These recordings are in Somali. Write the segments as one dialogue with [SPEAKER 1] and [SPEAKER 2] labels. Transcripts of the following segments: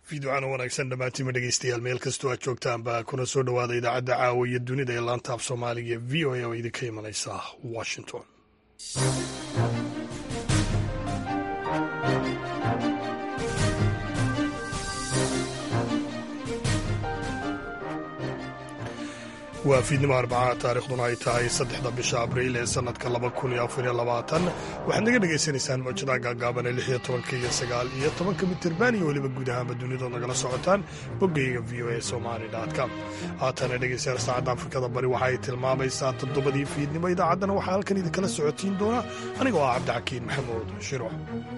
[SPEAKER 1] fiidocaan wanaagsan dhammaantiima dhegeystayaal meel kastoo aad joogtaanba kuna soo dhowaada idaacadda caawa iyo dunida ee laanta af soomaaliga v o a oo idinka imanaysa washington waa fiidnimo arbaca taarikhduna ay tahay saddexda bisha abriil ee sannadka laba kun iyo afar iyo labaatan waxaad naga dhagaysanaysaan mawjadaha gaagaaban ee lix iyo tobanka iyo sagaal iyo tobanka mitirban iyo weliba guud ahaanba dunidood nagala socotaan boggayga v o a somali com haatana dhegeystayaal saacadda afrikada bari waxa ay tilmaamaysaa toddobadii fiidnimo idaacaddana waxaa halkan idinkala socotiin doona anigoo ah cabdixakiin maxamuud shiro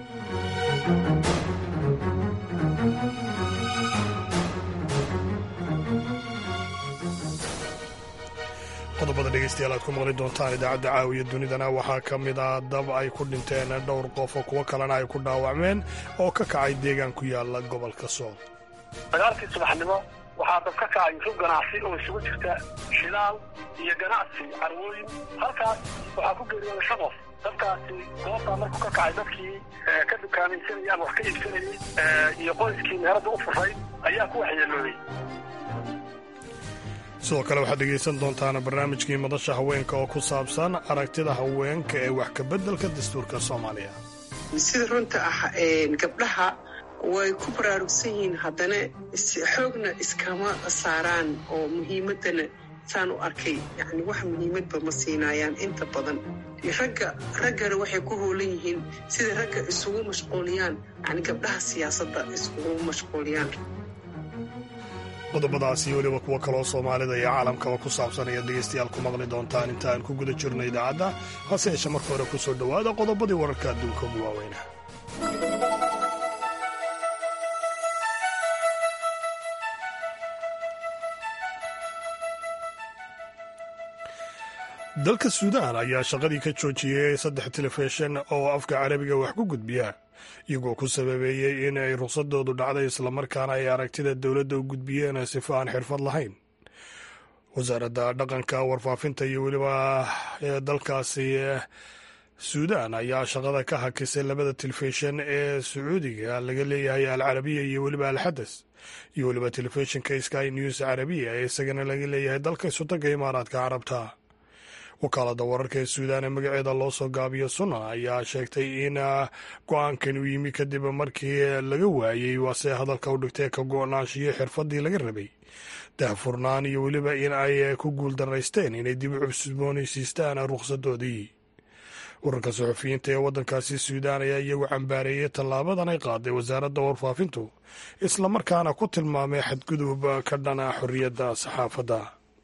[SPEAKER 1] qodobada dhegeystayaal aad ku maqli doontaan idaacadda caawiya dunidana waxaa ka mid ah dab ay ku dhinteen dhowr qof oo kuwo kalena ay ku dhaawacmeen oo ka kacay deegaan ku yaala gobolka sool
[SPEAKER 2] dagaalkii subaxnimo waxaa dab ka kacay rug ganacsi oo isugu jirta shilaal iyo ganacsi carwooyin halkaas waxaa ku geeriyooday shan qof dabkaasi goobtaa markuu ka kacay dadkii ka dukaamaysanayay ama wax ka iibsanayay iyo qoyskii meeradda u furay ayaa ku waxyeelooday
[SPEAKER 1] sidoo kale waxaad dhegaysan doontaan barnaamijkii madasha haweenka oo ku saabsan aragtida haweenka ee wax kabeddelka dastuurka soomaaliya
[SPEAKER 3] sida runta ah gabdhaha way ku baraarugsan yihiin haddana xoogna iskama saaraan oo muhiimaddana saan u arkay yani wax muhiimadba ma siinaayaan inta badan ragga raggana waxay ku hoolan yihiin sida ragga isugu mashquuliyaan yani gabdhaha siyaasadda isugu mashquuliyaan
[SPEAKER 1] qodobadaas iyo weliba kuwo kaloo soomaalida iyo caalamkaba ku saabsan ayaad dhegaystayaal ku maqli doontaan inta aan ku guda jirno idaacadda hase yeeshe marka hore ku soo dhowaada qodobadii wararka adduunka ugu waaweyna dalka suudaan ayaa shaqadii ka joojiyey saddex telefishin oo afka carabiga wax ku gudbiya iyagoo ku sababeeyey in ay ruqsadoodu dhacday islamarkaana ay aragtida dowladda u gudbiyeen sifo aan xirfad lahayn wasaaradda dhaqanka warfaafinta iyo weliba dalkaasi suudaan ayaa shaqada ka hakisay labada telefishin ee sacuudiga laga leeyahay alcarabiya iyo weliba alxadas iyo weliba telefishinka sky news carabiya ee isagana laga leeyahay dalka isotaga imaaraadka carabta wakaalada wararka ee suudaan ee magaceeda loo soo gaabiyo sunna ayaa sheegtay in go-aankan uu yimi kadib markii laga waayey waase hadalka u dhigtay ka go-naanshiyo xirfadii laga rabay daahfurnaan iyo weliba in ay ku guuldaraysteen inay dib u cusboonaysiistaan ruqsadoodii wararka suxufiyiinta ee waddankaasi suudaan ayaa iyagu cambaareeyey tallaabadan ay qaaday wasaaradda warfaafintu islamarkaana ku tilmaamay xadgudub ka dhana xorriyadda saxaafadda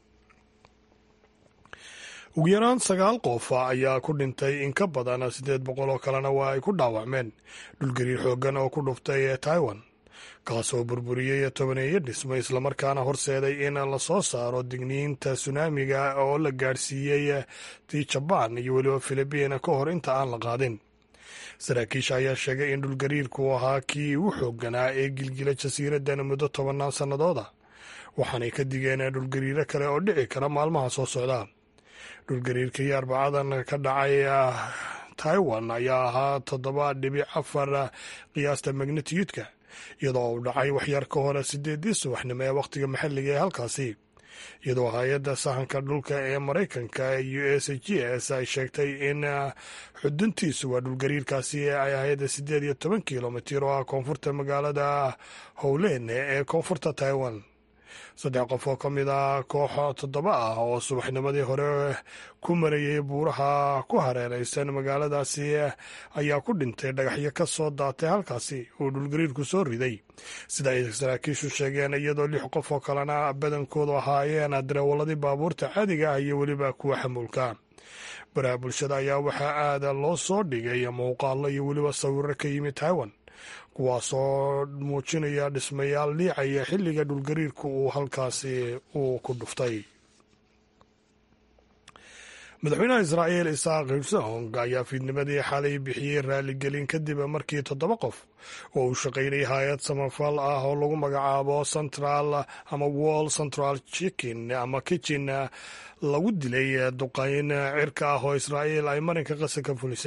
[SPEAKER 1] ugu yaraan sagaal qof ayaa ku dhintay in ka badan siddeed boqol oo kalena waa ay ku dhaawacmeen dhulgariir xooggan oo ku dhuftay taiwan kaasoo burburiyey tobaneeyo dhismo islamarkaana horseeday in lasoo saaro digniinta sunaamiga oo la gaadhsiiyey tii jabaan iyo weliba filibiin ka hor inta aan la qaadin saraakiisha ayaa sheegay in dhulgariirku ahaa kii u xoogganaa ee gilgila jasiiraddan muddo tobannaan sannadooda waxaanay ka digeen dhulgariiro kale oo dhici kara maalmaha soo socda dhulgariirkii arbacadan ka dhacay taiwan ayaa ahaa toddoba dhibic afar qiyaasta magnitiyudka iyadoo uu dhacay waxyar ka hore sideedii subaxnimo ee wakhtiga maxalliga ee halkaasi iyadoo hay-adda sahanka dhulka ee maraykanka u s g s ay sheegtay in xuduntiisu waa dhulgariirkaasi ay ahayd siddeed iyo toban kilomitir oo ah koonfurta magaalada howlen ee koonfurta taiwan saddex qof oo ka mid ah koox toddoba ah oo subaxnimadii hore ku marayay buuraha ku hareeraysan magaaladaasi ayaa ku dhintay dhagaxyo ka soo daatay halkaasi uu dhulgariirku soo riday sida ay saraakiishu sheegeen iyadoo lix qof oo kalena badankoodu ahaayeen dareewaladii baabuurta caadiga ah iyo weliba kuwa xamuulka baraha bulshada ayaa waxaa aada loo soo dhigay muuqaalo iyo weliba sawiro ka yimid taiwan kuwaasoo muujinaya dhismayaal liicaya xilliga dhulgariirku uu halkaasi uu ku dhuftay madaxweynaha israa'iil isaaq hersong ayaa fiidnimadii xalay bixiyey raaligelin kadib markii toddoba qof oo uu shaqaynay hay-ad samafal ah oo lagu magacaabo central ama wall central chicken ama kitchen lagu dilay duqayn cirka ah oo israa'iil ay marinka qasa ka fulisay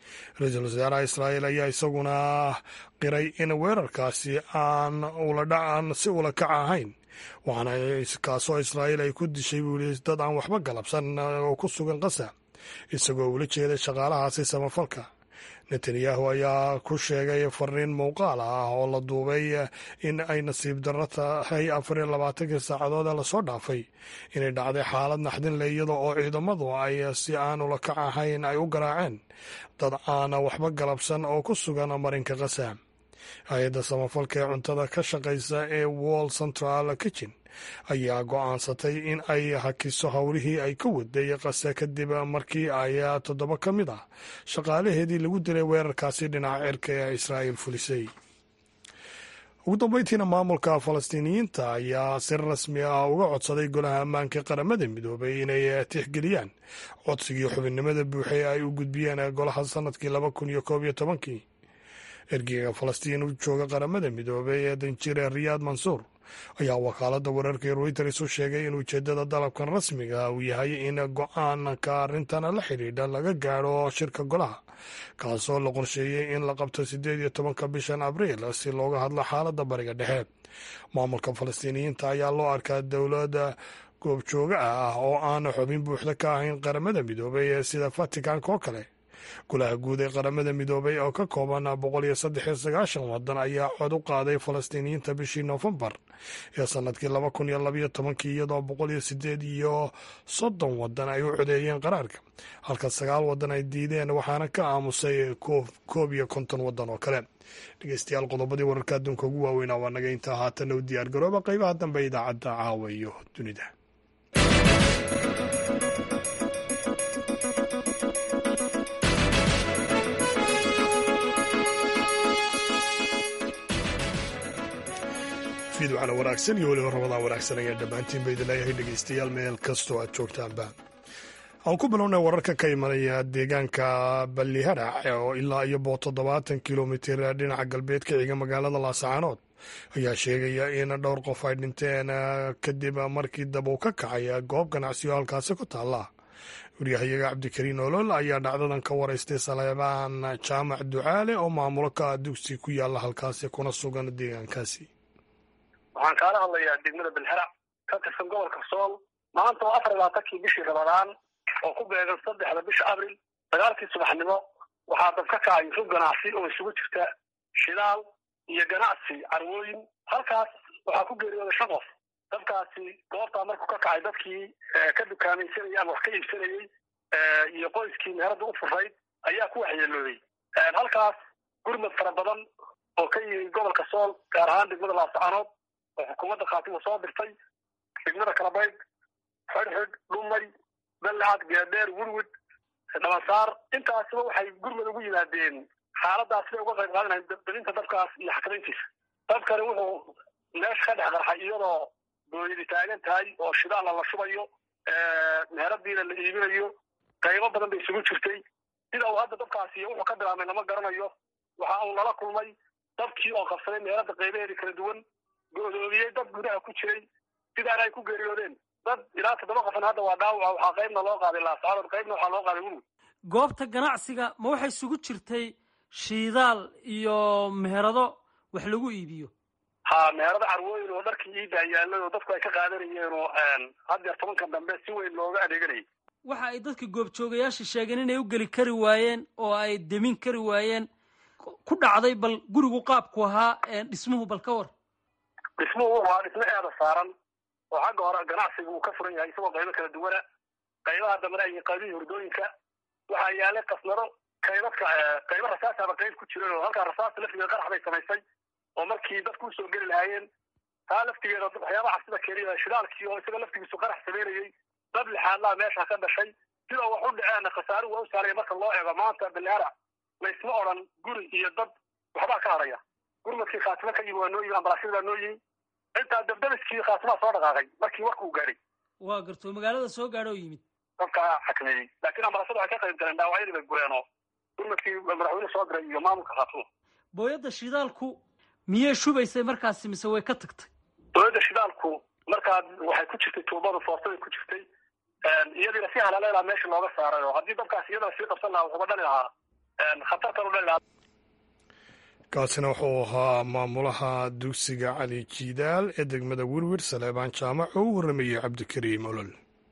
[SPEAKER 1] ra-iisul wasaaraha israa'iil ayaa isaguna qiray in weerarkaasi aan uladhacan si ula kac ahayn waxaana kaasoo israa'iil ay ku dishay buu yidhi dad aan waxba galabsan oo ku sugan qasa isagoo ula jeeday shaqaalahaasi samafalka netanyahu ayaa ku sheegay fariin muuqaal ah oo la duubay in ay nasiib darro tahay afar iyo labaatankii saacadood ee lasoo dhaafay inay dhacday xaalad naxdin leh iyada oo ciidamadu ay si aan ula kac ahayn ay u garaaceen dad aana waxba galabsan oo ku sugan marinka qasa hay-adda samafalka ee cuntada ka shaqaysa ee wall central kitchen ayaa go'aansatay in ay hakiso howlihii ay ka waday qase kadib markii ay toddoba ka mid ah shaqaalaheedii lagu dilay weerarkaasi dhinaca cirka ee israa'iil fulisay ugu dambeyntiina maamulka falastiiniyiinta ayaa si rasmi ah uga codsaday golaha ammaanka qaramada midoobay inay tixgeliyaan codsigii xubinnimada buuxay ay u gudbiyeen golaha sanadkii laba kun iyo koob iyo tobankii ergeyga falastiin u jooga qaramada midoobay ee danjire riyaad mansuur ayaa wakaaladda wararka ee reuters u sheegay in ujeeddada dalabkan rasmiga uu yahay in go-aanka arrintan la xidhiidha laga gaadho shirka golaha kaasoo la qorsheeyey in la qabto siddeed iyo tobanka bishan abriil si looga hadlo xaaladda bariga dhexe maamulka falastiiniyiinta ayaa loo arkaa dowladda goobjooga ah oo aan xubin buuxda ka ahayn qaramada midoobay ee sida vaticanka oo kale golaha guud ee qaramada midoobay oo ka kooban boqol iyo saddex iyo sagaashan wadan ayaa cod u qaaday falastiiniyiinta bishii noofembar ee sanadkii laba kun iyo labaiyo tobankii iyadoo boqol iyo sideed iyo soddon wadan ay u codeeyeen qaraarka halka sagaal wadan ay diideen waxaana ka aamusay koob iyo konton wadan oo kale dhegeystayaal qodobadii wararka adduunka ugu waaweynaa waa naga intaa haatana u diyaar garooba qeybaha dambe idaacadda caawa iyo dunida fiidwacna wanaagsan iyo weliba ramadaan wanaagsan ayaan dhammaantiin ba idin leeyahay dhegeystayaal meel kastoo aad joogtaanba aan ku bilownay wararka ka imanaya deegaanka balliharac oo ilaa iyo boo toddobaatan kilomitir dhinaca galbeed ka xiga magaalada laasacaanood ayaa sheegaya in dhowr qof ay dhinteen kadib markii dab uu ka kacay goob ganacsiyo halkaasi ku taalla waryahayaga cabdikariin olol ayaa dhacdadan ka waraystay saleebaan jaamac ducaale oo maamulo ka ah dugsi ku yaalla halkaasi kuna sugan deegaankaasi
[SPEAKER 2] waxaan kaala hadlayaa degmada belherac ka tirsan gobolka sool maanta oo afar iyo labaatankii bishii ramadaan oo ku beegan saddexda bisha abril sagaalkii subaxnimo waxaa dab ka kacay rug ganacsi oo isugu jirta shidaal iyo ganacsi carwooyin halkaas waxaa ku geeriyooday shan qof dabkaasi goobtaa markuu ka kacay dadkii ka dukaamaysanayay ama wax ka iibsanayey iyo qoyskii meherada u furayd ayaa ku waxyeelooday halkaas gurmad fara badan oo ka yimi gobolka sool gaar ahaan degmada laascaanood oo xukuumadda khaatimu soo dirtay degmada kalabayd xidhxidh dhumay ballacad geedheer wurwud dhabansaar intaasiba waxay gurmad ugu yimaadeen xaaladaas siday uga qayb qaadanayn dalinta dabkaas iyo xakamayntiisa dabkani wuxuu meesha ka dhex qarxay iyadoo dooyadi taagan tahay oo shidaalla la shubayo meheradiina la iibinayo qaybo badan bay isugu jirtay sida uu hadda dabkaasi iyo wuxuu ka bilaabmay lama garanayo waxa uu nala kulmay dabkii oo qabsaday meherada qaybaheedii kala duwan godoomiyey dad gudaha ku jiray sidaana ay ku geeriyoodeen dad ilaa toddoba qofna hadda waa dhaawaca waxaa qaybna loo qaaday laasacadood qaybna waxaa loo qaaday wurwud
[SPEAKER 4] goobta ganacsiga ma waxay isugu jirtay shiidaal iyo meherado wax lagu iibiyo
[SPEAKER 2] ha meherado carwooyin oo dharkii iibaa yaalay oo dadku ay ka qaadanayeen oo haddeer tobankan dambe si weyn looga adeeganayay
[SPEAKER 4] waxa ay dadka goobjoogayaasha sheegeen inay u geli kari waayeen oo ay demin kari waayeen ku dhacday bal gurigu qaabku ahaa dhismuhu bal ka war
[SPEAKER 2] dhismuhu waa dhismo eeda saaran oo xagga hore ganacsiga uu ka furan yahay isagoo qaybo kala duwana qaybaha dambena ay qaybihii hurdooyinka waxaa yaalay kasnaro qaybadka qaybo rasaasaba qayb ku jiran oo halkaa rasaasta laftigeeda qarax bay samaysay oo markii dadku usoo geli lahaayeen taa laftigeeda waxyaabaha cabsida keliya shidaalkii oo isaga laftigiisu qarax samaynayey dab lixaadlaa meesha ka dhashay sida wax u dhaceen khasaaruhu waa u saaraya marka loo eego maanta baleara laysma odhan guri iyo dad waxbaa ka hadhaya gurmadkii khaatimo ka yimi waa noo yimi ambalaasyada baa noo yimi intaa dabdabiskii khaatimaa soo dhaqaaqay markii warkuu gaadhay
[SPEAKER 4] waa garto magaalada soo gaadho oo yimid
[SPEAKER 2] dadkaa xakameeyey laakiin ambalaasyada waxay ka qayb galeen dhaawacyadii bay gureenoo gurmadkii madaxweyne soo diray iyo maamulka khaatimo
[SPEAKER 4] booyadda shidaalku miyay shubaysay markaasi mise way ka tagtay
[SPEAKER 2] booyadda shidaalku markaa waxay ku jirtay tuubada foostaday ku jirtay iyadiina si halaleelaa meesha looga saaray oo haddii dabkaas iyadana sii qabsan lahaa wuxuuba dhali lahaa khatartan u dhalilaha
[SPEAKER 1] kaasina wuxuu ahaa maamulaha dugsiga cali jiidaal ee degmada wirwir saleebaan jaamac oo u warramayey cabdikariim olol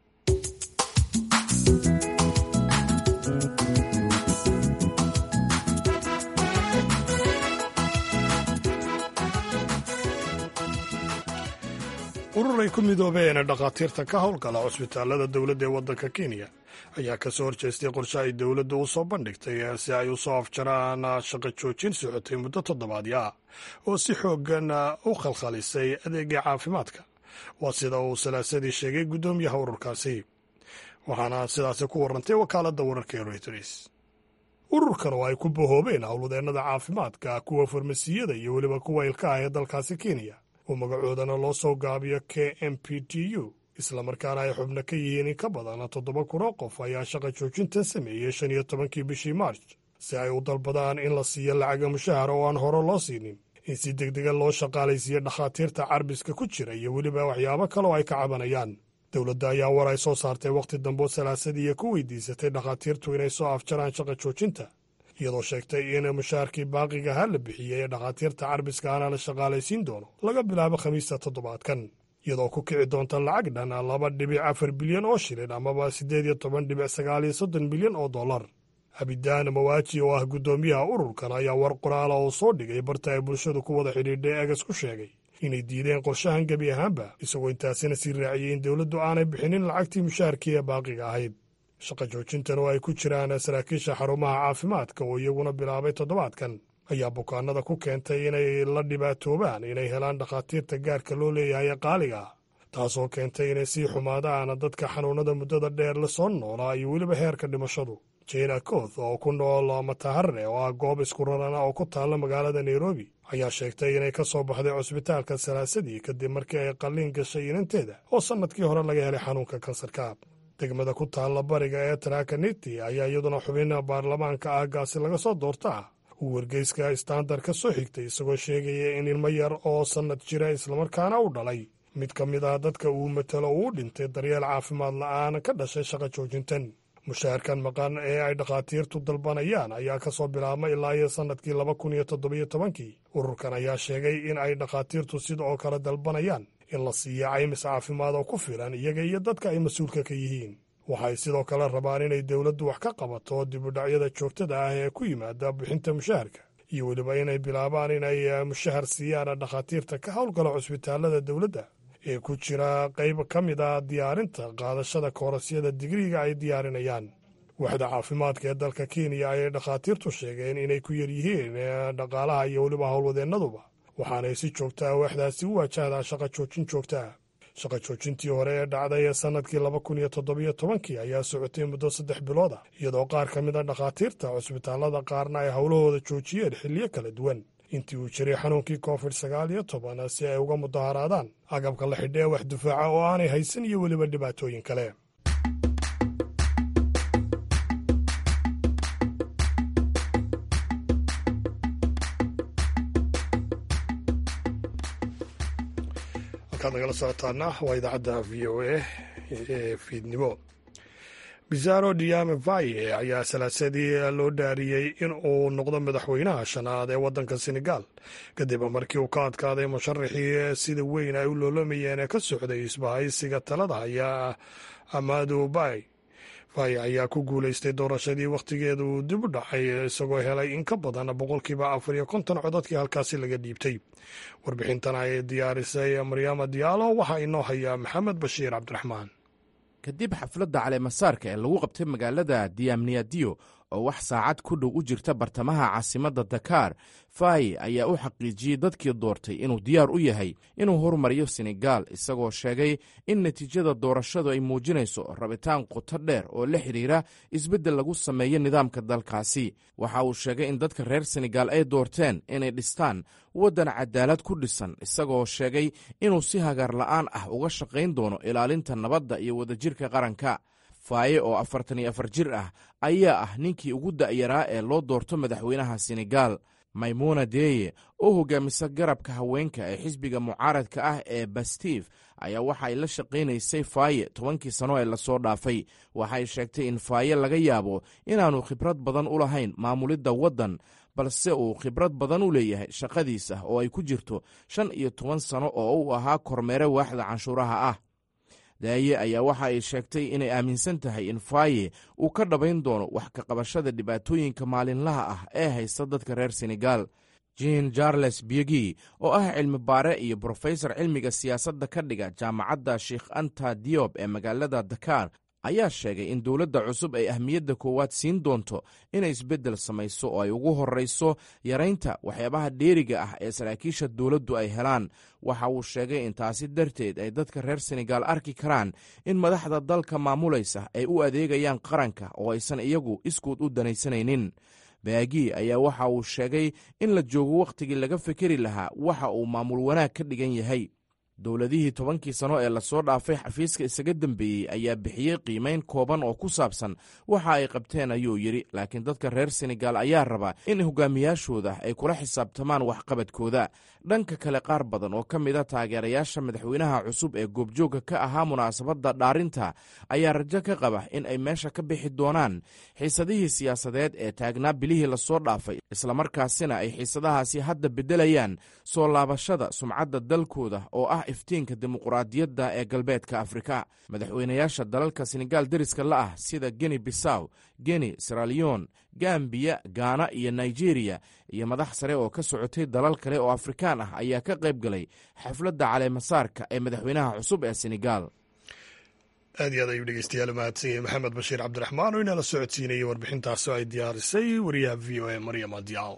[SPEAKER 1] urur ay ku midoobeen dhakhaatiirta ka howlgala cusbitaalada dowladda ee waddanka kenya ayaa ka soo horjeestay qorshe ay dowladdu u soo bandhigtay si ay u soo afjaraan shaqo joojin socotay muddo toddobaadyo ah oo si xooggan u khalkhalisay adeega caafimaadka waa sida uu salaasadii sheegay guddoomiyaha ururkaasi waxaana sidaasi ku warrantay wakaaladda wararka ee reuters ururkan oo ay ku bahoobeen howlwadeennada caafimaadka kuwa farmasiyada iyo weliba kuwa ilkaah ee dalkaasi kenya oo magacoodana loo soo gaabiyo k m p t u islamarkaana ay xubno ka yihiin in ka badan toddoba kun oo qof ayaa shaqa joojintan sameeyey shan iyo tobankii bishii maarj si ay u dalbadaan in la siiyo lacaga mushahara oo aan hore loo siinin in si degdega loo shaqaalaysiiyo dhakhaatiirta carbiska ku jira iyo weliba waxyaabo kale oo ay ka cabanayaan dowladda ayaa war ay soo saartay wakhti dambe salaasadii ku weydiisatay dhakhaatiirtu inay soo afjaraan shaqa joojinta iyadoo sheegtay in mushaharkii baaqigaha la bixiyey ee dhakhaatiirta carbiska ana la shaqaalaysiin doono laga bilaabo khamiista toddobaadkan iyadoo ku kici doonta lacag dhan laba dhibic afar bilyan oo shilin amaba siddeed iyo toban dhibic sagaal iyo soddon bilyan oo dollar abidaan mawaaji oo ah guddoomiyaha ururkan ayaa war qoraala oo soo dhigay barta ay bulshadu ku wada xidhiidhay eegas ku sheegay inay diideen qorshahan gebi ahaanba isagoo intaasina sii raaciyey in dowladdu aanay bixinin lacagtii mushaharkii ee baaqiga ahayd shaqa joojintan oo ay ku jiraan saraakiisha xarumaha caafimaadka oo iyaguna bilaabay toddobaadkan ayaa bukaanada ku keentay inay la dhibaatoobaan inay helaan dhakhaatiirta gaarka loo leeyahay ee qaaliga ah taasoo keentay inay sii xumaadaan dadka xanuunnada muddada dheer la soo noolaa iyo weliba heerka dhimashadu jena koth oo ku nool matahare oo ah goob isku rarana oo ku taalla magaalada nairobi ayaa sheegtay inay ka soo baxday cusbitaalka salaasadii kadib markii ay qalliin gashay inanteeda oo sannadkii hore laga helay xanuunka kansarka degmada ku taalla bariga ee tarakaniti ayaa iyaduna xubin baarlamaanka aagaasi laga soo doortaa uu wargeyska standard ka soo xigtay isagoo sheegaya in ilmo yar oo sannad jira islamarkaana u dhalay mid ka mid ah dadka uu matalo uu dhintay daryeel caafimaad la'aan ka dhashay shaqa joojintan mushaharkan maqan ee ay dhakhaatiirtu dalbanayaan ayaa ka soo bilaabmay ilaa iyo sannadkii laba kun iyo toddobiyo tobankii ururkan ayaa sheegay in ay dhakhaatiirtu sida oo kale dalbanayaan in la siiyo caymis caafimaad oo ku filan iyaga iyo dadka ay mas-uulka ka yihiin waxay sidoo kale rabaan inay dowladdu wax ka qabato dibudhacyada joogtada ah ee ku yimaada bixinta mushaharka iyo weliba inay bilaabaan inay mushahar siiyaan dhakhaatiirta ka howlgala cusbitaalada dowladda ee ku jira qayb ka mid a diyaarinta qaadashada koorasyada digriga ay diyaarinayaan waxda caafimaadka ee dalka kenya ayay dhakhaatiirtu sheegeen inay ku yar yihiin dhaqaalaha iyo weliba howlwadeennaduba waxaanay si joogtaa waxdaasi u wajahdaa shaqa joojin joogtaa shaqa joojintii hore ee dhacday ee sannadkii laba kun iyo toddobiyo tobankii ayaa socotay muddo saddex bilood ah iyadoo qaar ka mid a dhakhaatiirta cusbitaallada qaarna ay howlahooda joojiyeen xilliyo kala duwan intii uu jiray xanuunkii covid sagaal iyo toban si ay uga mudaharaadaan agabka la xidha ee wax dufaaca oo aanay haysan iyo weliba dhibaatooyin kale halkaad nagala socotaana waa idaacadda v o a ee fiidnimo bizarro diame vaye ayaa salaasadii loo dhaariyey in uu noqdo madaxweynaha shanaad ee waddanka senegal kadib markii uu ka adkaaday musharaxii sida weyn ay u loolamayeen ee ka socday isbahaysiga talada haya amadu bay vaye ayaa ku guulaystay doorashadii wakhtigeeda uu dib u dhacay isagoo helay in ka badan boqolkiiba afar iyo konton codadkii halkaasi laga dhiibtay warbixintan ay diyaarisay maryaama diyaalo waxaa inoo haya maxamed bashiir cabdiraxmaan
[SPEAKER 5] kadib xafladda caleemasaarka ee lagu qabtay magaalada diamniadio oo wax saacad ku dhow u jirta bartamaha caasimadda dakar faye ayaa u xaqiijiyey dadkii doortay inuu diyaar u yahay inuu horumariyo senegal isagoo sheegay in natiijada doorashadu ay muujinayso rabitaan qoto dheer oo la xidhiira isbeddel lagu sameeyo nidaamka dalkaasi waxa uu sheegay in dadka reer senegal ay doorteen inay dhistaan waddan cadaalad ku dhisan isagoo sheegay inuu si hagaar la'aan ah uga shaqayn doono ilaalinta nabadda iyo wadajirka qaranka faaye oo afartan iyo afar jir ah ayaa ah ninkii ugu da'yaraa ee loo doorto madaxweynaha senegal maymuuna deeye oo hogaamisa garabka haweenka ee xisbiga mucaaradka ah ee bastif ayaa waxa ay la shaqaynaysay faaye tobankii sano ee lasoo dhaafay waxay sheegtay in faaye laga yaabo inaanu khibrad badan u lahayn maamulidda waddan balse uu khibrad badan u leeyahay shaqadiisa oo ay ku jirto shan iyo toban sano oo uu ahaa kormeere waaxda canshuuraha ah daaye ayaa waxa ay sheegtay inay aaminsan tahay in faaye uu ka dhabayn doono wax ka qabashada dhibaatooyinka maalinlaha ah ee haysta dadka reer senegal jean charles biegi oo ah cilmi baare iyo brofesor cilmiga siyaasadda ka dhiga jaamacadda sheikh anta diob ee magaalada dakar ayaa sheegay in dowladda cusub ay ahmiyadda koowaad siin doonto inay isbeddel samayso oo ay ugu horrayso yaraynta waxyaabaha dheeriga ah ee saraakiisha dowladdu ay helaan waxa uu sheegay in taasi darteed ay dadka reer senegal arki karaan in madaxda dalka maamulaysa ay u adeegayaan qaranka oo aysan iyagu iskuud u danaysanaynin baagi ayaa waxa uu sheegay in la joogo wakhtigii laga fekeri lahaa waxa uu maamul wanaag ka dhigan yahay dowladihii tobankii sano ee lasoo dhaafay xafiiska isaga dembeeyey ayaa bixiyey qiimayn kooban oo ku saabsan waxa ay qabteen ayuu yidhi laakiin dadka reer senegal ayaa raba in hogaamiyaashooda ay kula xisaabtamaan waxqabadkooda dhanka kale qaar badan oo ka mid a taageerayaasha madaxweynaha cusub ee goobjoogga ka ahaa munaasabadda dhaarinta ayaa rajo ka qaba in ay meesha ka bixi doonaan xiisadihii siyaasadeed ee taagnaa bilihii lasoo dhaafay islamarkaasina ay xiisadahaasi hadda beddelayaan soo laabashada sumcadda dalkooda oo ah iftiinka dimuquraadiyadda ee galbeedka afrika madaxweynayaasha dalalka senegal deriska la ah sida geni bisaw geni siraliyon gambiya gaana iyo nigeriya iyo madax sare oo ka socotay dalal kale oo afrikaan ah ayaa ka qayb galay xafladda caleemasaarka ee madaxweynaha cusub ee senegal
[SPEAKER 1] aad iyo aad ayuu dhegeystayaal mahadsan yahay maxamed bashiir cabdiraxmaan oo inala socodsiinayay warbixintaasi oo ay diyaarisay wariyaha v o a maryam adiyaal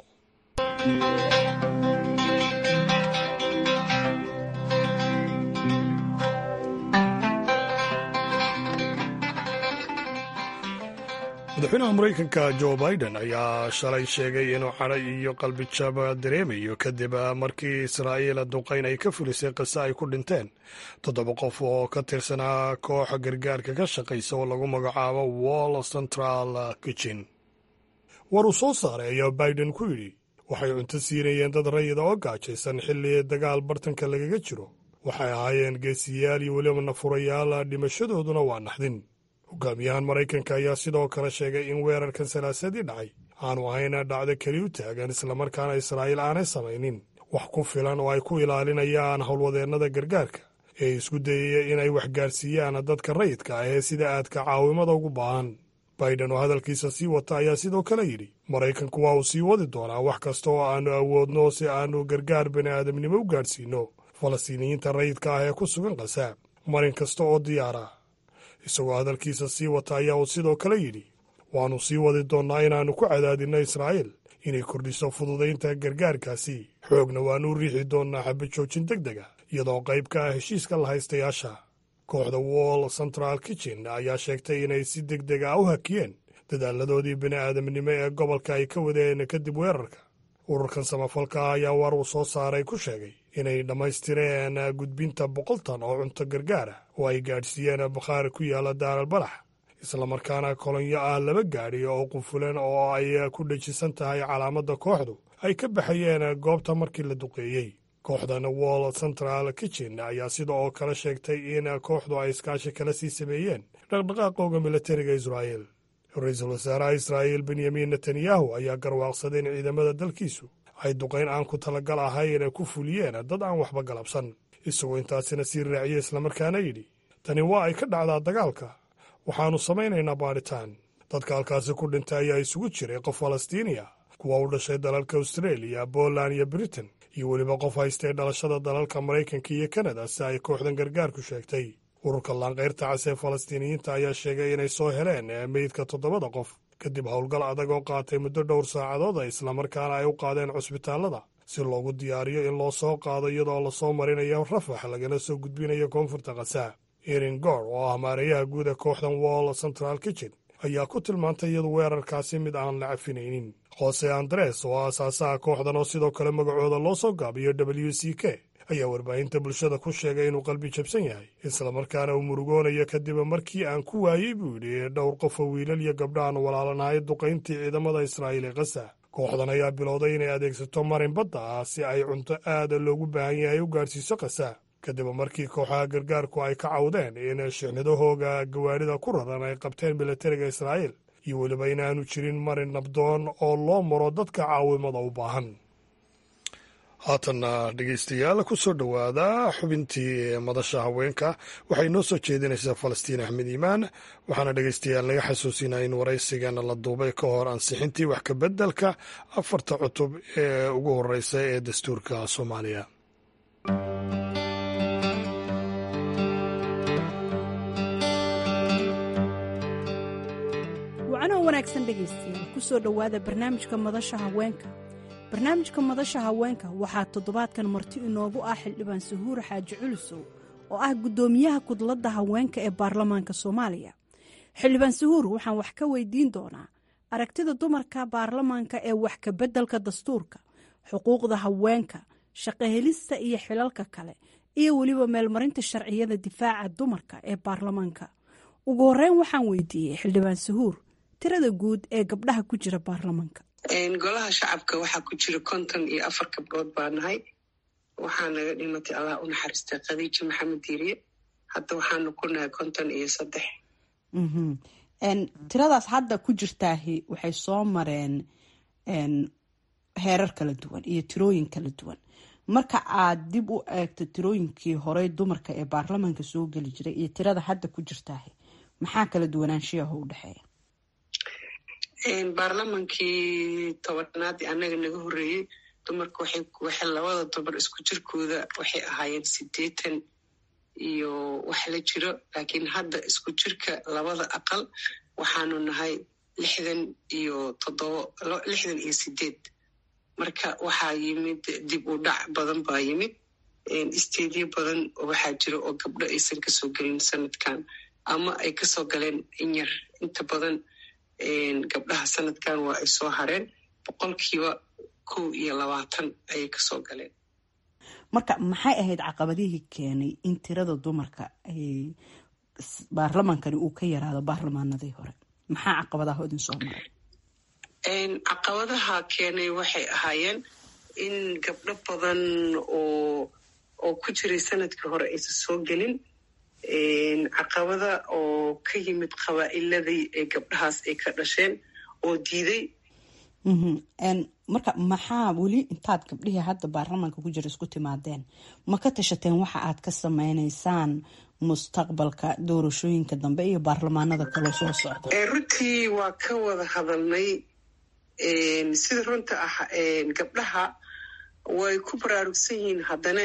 [SPEAKER 1] madaxweynaha maraykanka jo biden ayaa shalay sheegay inuu cadhay iyo qalbijab dareemayo kadib markii israa'iil duqayn ay ka fulisay qise ay ku dhinteen toddoba qof oo ka tirsanaa kooxa gargaarka ka shaqaysa oo lagu magacaabo wall central kitchen war uu soo saaray ayaa biden ku yidhi waxay cunto siinayeen dad rayida oo gaajaysan xilli dagaal bartanka lagaga jiro waxay ahaayeen geesiyaal iyo weliba nafurayaal dhimashadooduna waa naxdin hogaamiyahan maraykanka ayaa sidoo kale sheegay in weerarkan salaasadii dhacay aanu ahayna dhacdo keli u taagan islamarkaana israa'iil aanay samaynin wax ku filan oo ay ku ilaalinayaan howlwadeennada gargaarka ee isku dayaya inay waxgaarsiiyaan dadka rayidka ah ee sida aadka caawimada ugu baahan baiden oo hadalkiisa sii wata ayaa sidoo kale yidhi maraykanku waa uu sii wadi doonaa wax kasta oo aannu awoodno si aannu gargaar bani aadamnimo u gaadhsiinno falastiiniyiinta rayidka ah ee ku sugan qasaab marin kasta oo diyaara isagoo hadalkiisa sii wata ayaa uu sidoo kale yidhi waannu sii wadi doonnaa inaannu ku cadaadinno israa'iil inay kordhiso fududaynta gargaarkaasi xoogna waannu u riixi doonnaa xabad joojin deg deg a iyadoo qayb ka ah heshiiska la haystayaasha kooxda wall central kitchen ayaa sheegtay inay si deg deg ah u hakiyeen dadaaladoodii bini aadamnimo ee gobolka ay ka wadeen kadib weerarka ururkan samafalka ah ayaa war uu soo saaray ku sheegay inay dhammaystireen gudbinta boqol tan oo cunto gargaar ah oo ay gaadhsiiyeen bakhaari ku yaalla daaral balax islamarkaana kolonyo ah laba gaadhi oo qufulan oo ay ku dhejisan tahay calaamadda kooxdu ay ka baxayeen goobta markii la duqeeyey kooxdan wall central kitchen ayaa sida oo kale sheegtay in kooxdu ay iskaashi kala sii sameeyeen dhaqdhaqaaqooga militariga israa'iil ra-iisul wasaaraha israa'iil benyamin netanyahu ayaa garwaaqsaday in ciidamada dalkiisu ay duqayn aan ku talagal ahayn ku fuliyeen dad aan waxba galabsan isagoo intaasina sii raaciyey islamarkaana yidhi tani waa ay ka dhacdaa dagaalka waxaannu samaynaynaa baadhitaan dadka halkaasi ku dhintay ayaa isugu jiray qof falastiiniya kuwa u dhashay dalalka austareeliya boland iyo britain iyo weliba qof haystay dhalashada dalalka maraykanka iyo kanada si ay kooxdan gargaarku sheegtay ururka laanqayrta cas ee falastiiniyiinta ayaa sheegay inay soo heleen meydka toddobada qof kadib howlgal adag oo qaatay muddo dhowr saacadood a islamarkaana ay u qaadeen cusbitaallada si loogu diyaariyo in loo soo qaado iyadoo lasoo marinayo rafax lagana soo gudbinayo koonfurta khasaa erin gor oo ah maareeyaha guud ee kooxdan wall central kitchen ayaa ku tilmaantay iyadu weerarkaasi mid aan la cafinaynin jose andres oo aasaasaha kooxdan oo sidoo kale magacooda loo soo gaabiyo w c k ayaa warbaahinta bulshada ku sheegay inuu qalbi jabsan yahay islamarkaana uu murugoonayo kadib markii aan ku waayey buu yidhi dhowr qof oo wiilal iyo gabdhaaan walaalanahay duqayntii ciidamada israa'iil ee kasa kooxdan ayaa bilowday inay adeegsato marin badda ah si ay cunto aada loogu baahan yahay u gaadhsiiso khasaa kadib markii kooxaha gargaarku ay ka cawdeen in shixnidahooga gawaadhida ku raran ay qabteen milatariga israa'iil iyo weliba inaanu jirin marin nabdoon oo loo maro dadka caawimada u baahan haatanna dhegeystayaal ku soo dhowaada xubintii madasha haweenka waxay noo soo jeedinaysaa falastiin axmed iimaan waxaana dhegeystayaal naga xasuusinaa in waraysigana la duubay ka hor ansixintii wax kabeddelka afarta cutub ee ugu horeysa ee dastuurka soomaaliya
[SPEAKER 6] wacanoo wanaagsan dhegaystayaal ku soo dhowaada barnaamijka madasha haweenka barnaamijka madasha haweenka waxaa toddobaadkan marti inoogu ah xildhibaan sahuur xaaji culusow oo ah guddoomiyaha kudladda haweenka ee baarlamaanka soomaaliya xildhibaan sahuur waxaan wax ka weydiin doonaa aragtida dumarka baarlamaanka ee wax kabeddelka dastuurka xuquuqda haweenka shaqahelista iyo xilalka kale iyo weliba meelmarinta sharciyada difaaca dumarka ee baarlamaanka ugu horeyn waxaan weydiiyey xildhibaan sahuur tirada guud ee gabdhaha ku jira baarlamaanka
[SPEAKER 3] golaha shacabka waxaa ku jira konton iyo afar gabdhood baa nahay waxaa naga dhimatay allah u naxariistay khadiija maxamed diiriye hadda waxaanu ku nahay konton iyo saddex
[SPEAKER 6] tiradaas hadda ku jirtaahi waxay soo mareen heerar kala duwan iyo tirooyin kala duwan marka aad dib u eegto tirooyinkii horey dumarka ee baarlamaanka soo geli jiray iyo tirada hadda ku jirtaahi maxaa kala duwanaanshiyaho u dhexeeya
[SPEAKER 3] baarlamaankii tobanaadii annaga naga horreeyey dumarka waxay labada dumar isku jirkooda waxay ahaayeen siddeetan iyo wax la jiro laakiin hadda isku jirka labada aqal waxaanu nahay lixdan iyo toddobo lixdan iyo sideed marka waxaa yimid dib u dhac badan baa yimid isteedyo badan waxaa jira oo gabdho aysan kasoo gelin sanadkan ama ay kasoo galeen inyar inta badan gabdhaha sanadkan waa ay soo hareen boqolkiiba kow iyo labaatan ayay kasoo galeen
[SPEAKER 6] marka maxay ahayd caqabadihii keenay in tirada dumarka ay baarlamaankani uu ka yaraado baarlamaanadii hore maxaa caqabadaha idin soo maray
[SPEAKER 3] caqabadaha keenay waxay ahaayeen in gabdho badan oo oo ku jiray sanadkii hore aysan soo gelin caqabada oo ka yimid qabaa'iladii ee gabdhahaas ay ka dhasheen oo diiday
[SPEAKER 6] marka maxaa weli intaad gabdhihii hadda baarlamaanka ku jira isku timaadeen ma ka tashateen waxa aad ka sameynaysaan mustaqbalka doorashooyinka dambe iyo baarlamaanada kaloo soo socda
[SPEAKER 3] runtii waa ka wada hadalnay sida runta ah gabdhaha way ku baraarugsan yihiin haddana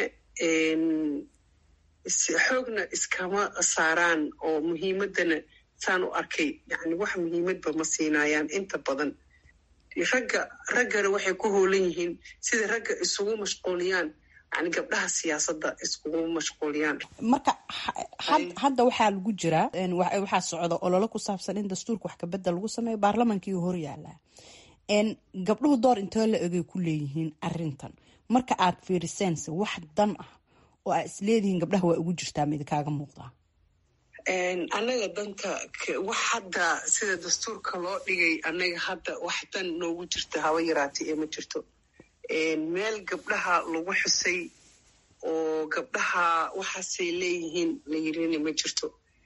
[SPEAKER 3] xoogna iskama saaraan oo muhiimadana saan u arkay yani wax muhiimadba ma siinayaan inta badan ragga raggana waxay ku hoolan yihiin sida ragga isugu mashquuliyaan yani gabdhaha siyaasadda iskugu mashquuliyaan
[SPEAKER 6] marka hadda waxaa lagu jiraa waxaa socda ololo ku saabsan in dastuurka wax kabedel lagu sameeyo baarlamaankii hor yaalaa gabdhuhu door intoo la egay ku leeyihiin arintan marka aad fiirisense wax dan ah oo aa isleedihiin gabdhaha waa ugu jirtaa ma idinkaaga muuqdaa
[SPEAKER 3] annaga danta wax hadda sida dastuurka loo dhigay annaga hadda wax dan noogu jirta haba yaraatay ee ma jirto meel gabdhaha lagu xusay oo gabdhaha waxaasay leeyihiin la yirina ma jirto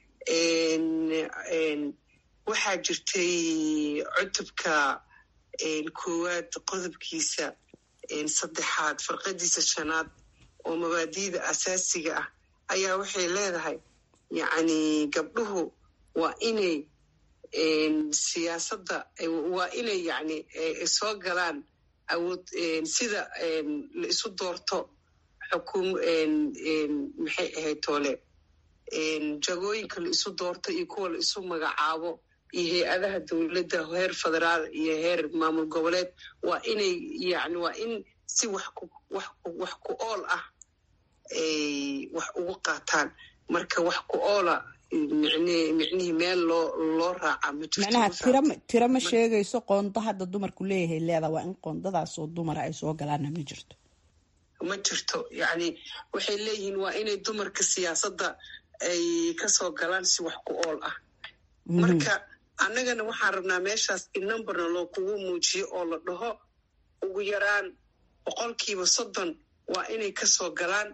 [SPEAKER 3] waxaa jirtay cutubka koowaad qodobkiisa saddexaad farqadiisa shanaad oo mabaadi'da asaasiga ah ayaa waxay leedahay yacni gabdhuhu waa inay siyaasadda waa inay yani soo galaan awood sida la isu doorto xukum maxay ahayd toole jagooyinka la isu doorto iyo kuwa la isu magacaabo iyo hay-adaha dowladda heer federaal iyo heer maamul goboleed waa inay yani waa in si wax ku wax wax ku ool ah ay wax ugu qaataan marka wax ku oola micnihii meel loo loo raaca ma
[SPEAKER 6] macnaha tira tiro ma sheegayso qoonda hadda dumarku leeyahay leedaa waa in qoondadaasoo dumara ay soo galaana ma jirto
[SPEAKER 3] ma jirto yacni waxay leeyihiin waa inay dumarka siyaasadda ay kasoo galaan si wax ku ool ah marka annagana waxaan rabnaa meeshaas in numberna loo kugu muujiyo oo la dhaho ugu yaraan boqolkiiba soddon waa inay kasoo galaan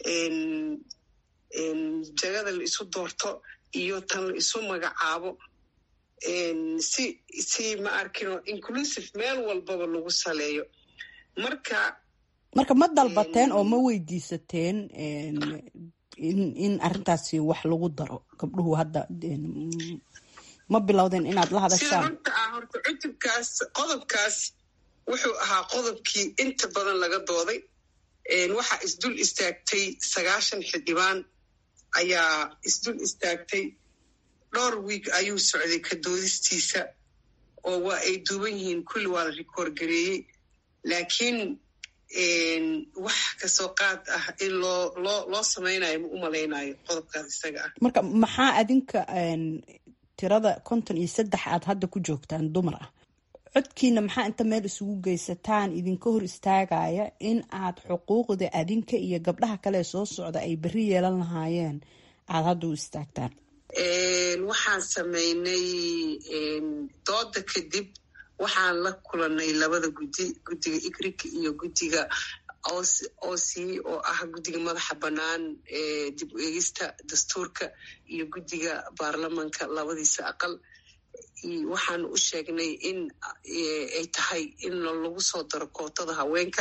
[SPEAKER 3] jagada la isu doorto iyo tan la isu magacaabo si si ma arkino inclusive meel walbaba lagu saleeyo marka
[SPEAKER 6] marka ma dalbateen oo ma weydiisateen in in arrintaasi wax lagu daro gabdhuhu hadda ma bilowdeen inaad la
[SPEAKER 3] sida
[SPEAKER 6] hadashaan
[SPEAKER 3] runta ah horta cutubkaas qodobkaas wuxuu ahaa qodobkii inta badan laga dooday waxaa isdul istaagtay sagaashan xildhibaan ayaa isdul istaagtay dhowr wiig ayuu socday ka doodistiisa oo waa ay duuban yihiin kulli waa la rikoor gareeyey laakiin wax kasoo qaad ah in loo loo loo samaynayo ma u malaynayo qodobkaas isaga ah
[SPEAKER 6] marka maxaa adinka tirada konton iyo saddex aad hadda ku joogtaan dumar ah codkiina maxaa inta meel isugu geysataan idinka hor istaagaya in aad xuquuqda adinka iyo gabdhaha kale ee soo socda ay berri yeelan lahaayeen aad hadda u istaagtaan
[SPEAKER 3] waxaan samaynay dooda kadib waxaan la kulanay labada guddi guddiga igrik iyo guddiga oc oo ah guddiga madaxa bannaan ee dib u eegista dastuurka iyo guddiga baarlamanka labadiisa aqal waxaan u sheegnay in ay tahay in lagu soo daro kootada haweenka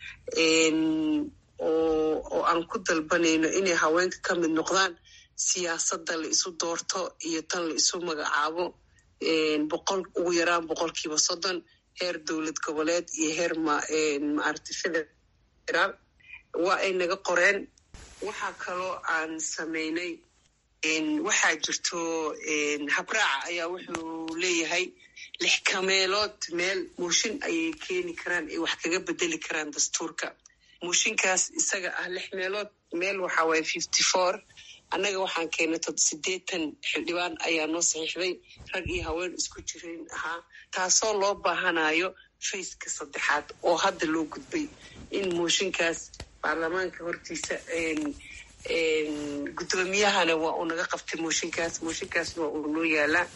[SPEAKER 3] oo aan ku dalbanayno inay haweenka ka mid noqdaan siyaasadda la isu doorto iyo tan la isu magacaabo boqol ugu yaraan boqolkiiba soddon heer dowlad goboleed iyo heer maaragta federaal waa ay naga qoreen waxaa kaloo aan samaynay waxaa jirto habraaca ayaa wuxuu leeyahay lix kameelood meel mooshin ayay keeni karaan ay wax kaga bedeli karaan dastuurka mooshinkaas isaga ah lix meelood meel waxaa waaya fifty four annaga waxaan keenay tod siddeetan xildhibaan ayaa noo saxiixday rag iyo haween isku jirin ahaa taasoo loo baahanayo fayska saddexaad oo hadda loo gudbay in mooshinkaas baarlamaanka hortiisa guddoomiyahana waa uu naga qabtay mooshinkaas mooshinkaasna waa uu noo yaalaa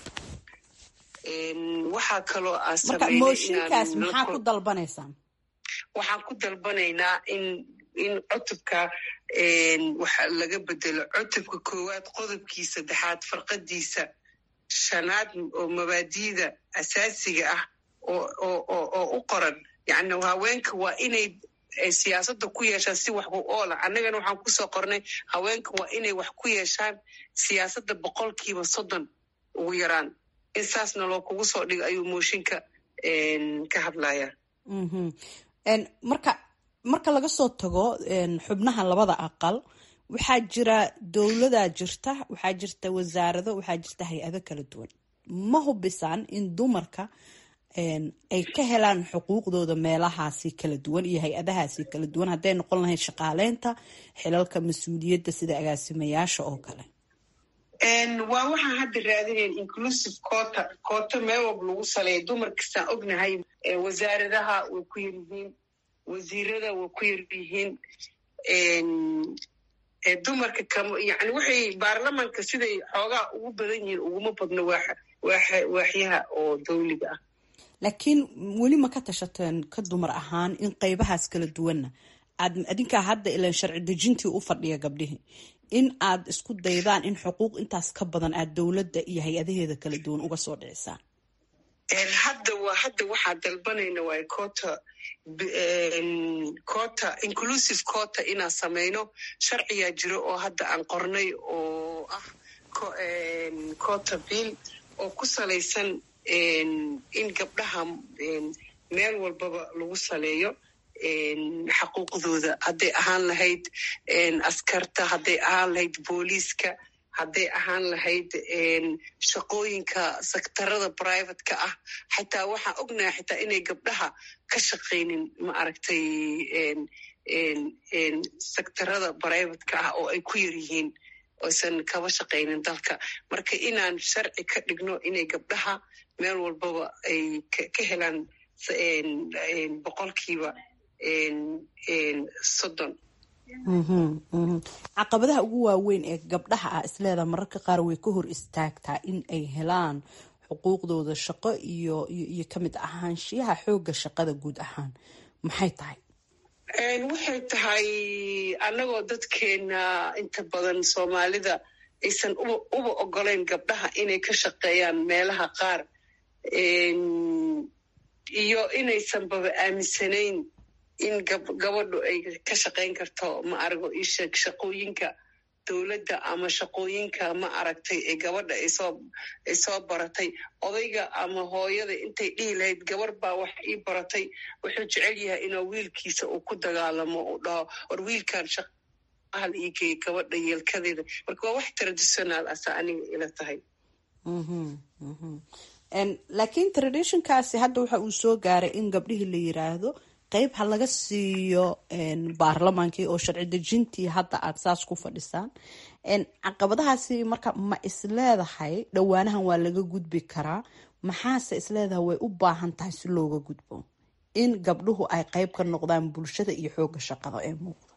[SPEAKER 3] waxaa kaloo aan
[SPEAKER 6] marka mooshinkaas maxaa ku dalbanaysaan
[SPEAKER 3] waxaan ku dalbanaynaa in in cutubka waxa laga bedelo cutubka koowaad qodobkii saddexaad farqadiisa shanaad oo mabaadiida asaasiga ah oo u qoran yani haweenka waa inay siyaasadda ku yeeshaan si wax ku oola annagana waxaan kusoo qornay haweenka waa inay wax ku yeeshaan siyaasadda boqolkiiba soddon ugu yaraan in saasna loo kugu soo dhigo ayuu mooshinka ka hadlaya
[SPEAKER 6] marka marka laga soo tago xubnaha labada aqal waxaa jira dowladaa jirta waxaa jirta wasaarado waxaa jirta hay-ado kala duwan ma hubisaan in dumarka ay ka helaan xuquuqdooda meelahaasi kala duwan iyo hay-adahaasi kala duwan hadday noqon lahayd shaqaaleynta xilalka mas-uuliyadda sida agaasimayaasha oo kale
[SPEAKER 3] waa waxaan hadda raadinayn inclusive coota coota meel walba lagu saleeya dumar kastaan ognahay wasaaradaha way ku yar yihiin wasiirada way ku yar yihiin dumarka kam yani waxay baarlamanka siday xoogaa ugu badan yihiin uguma badno waaxyaha oo dawliga ah
[SPEAKER 6] laakiin weli ma ka tashateen ka dumar ahaan in qeybahaas kala duwanna aad adinkaa hadda ilan sharci dejintii u fadhiya gabdhihii in aad isku daydaan in xuquuq intaas ka badan aad dowladda iyo hay-adaheeda kala duwan uga soo dhicisaan
[SPEAKER 3] hadda waa hadda waxaa dalbanayna waay coota coota inclusive coota inaan samayno sharciyaa jiro oo hadda aan qornay oo ah coota bill oo ku salaysan in gabdhaha meel walbaba lagu saleeyo xaquuqdooda hadday ahaan lahayd askarta hadday ahaan lahayd booliiska hadday ahaan lahayd shaqooyinka sektarada privateka ah xataa waxaan ognahay xitaa inay gabdhaha ka shaqaynin ma aragtay sektarada privateka ah oo ay ku yar yihiin oysan kaba shaqaynin dalka marka inaan sharci ka dhigno inay gabdhaha meel walbaba ay ka helaan boqolkiiba soddon
[SPEAKER 6] caqabadaha ugu waaweyn ee gabdhaha ah isleedaha mararka qaar way ka hor istaagtaa in ay helaan xuquuqdooda shaqo iyo iyo kamid ahaanshiyaha xooga shaqada guud ahaan maxay tahay
[SPEAKER 3] waxay tahay annagoo dadkeena inta badan soomaalida aysan uba ogolayn gabdhaha inay ka shaqeeyaan meelaha qaar iyo inaysan baba aaminsanayn in gabadhu ay ka shaqayn karto ma arago isheeg shaqooyinka dowladda ama shaqooyinka ma aragtay ee gabadha ay soo baratay odayga ama hooyada intay dhihi lahayd gabar baa wax ii baratay wuxuu jecel yahay inuu wiilkiisa uu ku dagaalamo uu dhaho war wiilkan shaqahal ii geey gabadha yeelkadeeda marka waa wax traditional asa aniga ila tahay
[SPEAKER 6] laakiin traditionkaasi hadda waxa uu soo gaaray in gabdhihii la yiraahdo qeyb ha laga siiyo baarlamaankii oo sharci dejintii hadda aad saas ku fadhisaan caqabadahaasi marka ma isleedahay dhowaanahan waa laga gudbi karaa maxaase isleedahay way u baahan tahay si looga gudbo in gabdhuhu ay qeyb ka noqdaan bulshada iyo xooga shaqada ee muuqda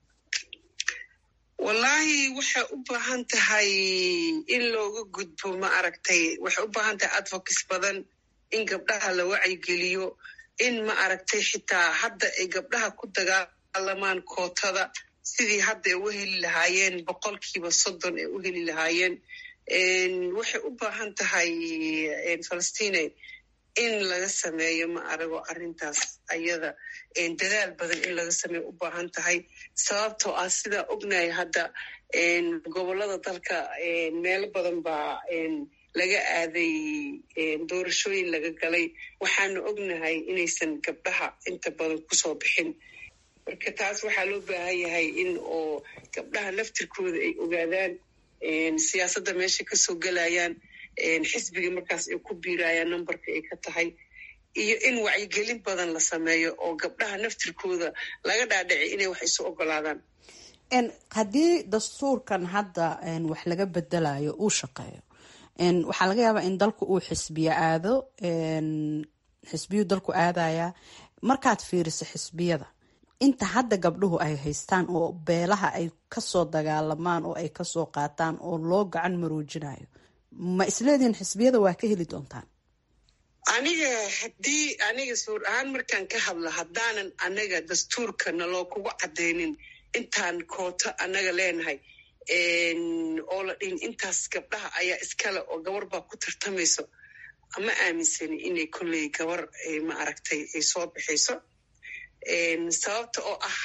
[SPEAKER 3] wallaahi waxay u baahan tahay in looga gudbo ma aragtay waxay u baahan tahay advocates badan in gabdhaha la wacyigeliyo in ma aragtay xitaa hadda ay gabdhaha ku dagaalamaan kootada sidii hadda ay u heli lahaayeen boqolkiiba soddon ay u heli lahaayeen waxay u baahan tahay falastine in laga sameeyo ma arago arrintaas ayada dadaal badan in laga sameeyo u baahan tahay sababtoo ah sidaa ognahay hadda gobollada dalka meelo badan baa laga aaday doorashooyin laga galay waxaanu ognahay inaysan gabdhaha inta badan kusoo bixin marka taas waxaa loo baahan yahay in oo gabdhaha laftirkooda ay ogaadaan siyaasadda meesha kasoo gelayaan xisbiga markaas ay ku biirayaan numberka ay ka tahay iyo in wacyigelin badan la sameeyo oo gabdhaha naftirkooda laga dhaadhici inay wax isu ogolaadaan
[SPEAKER 6] haddii dastuurkan hadda wax laga bedelayo uu shaqeeyo waxaa laga yaabaa in dalku uu xisbiyo aado xisbiyuu dalku aadaya markaad fiiriso xisbiyada inta hadda gabdhuhu ay haystaan oo beelaha ay kasoo dagaalamaan oo ay kasoo qaataan oo loo gacan maroojinayo ma isleedihin xisbiyada waa ka heli doontaan
[SPEAKER 3] aniga haddii aniga suur ahaan markaan ka hadlo haddaanan anaga dastuurka naloo kugu caddaynin intaan kooto annaga leenahay oo la dhihin intaas gabdhaha ayaa iskale oo gabar baa ku tartamayso ma aaminsani inay kolley gabar ma aragtay ay soo bixayso sababta oo ah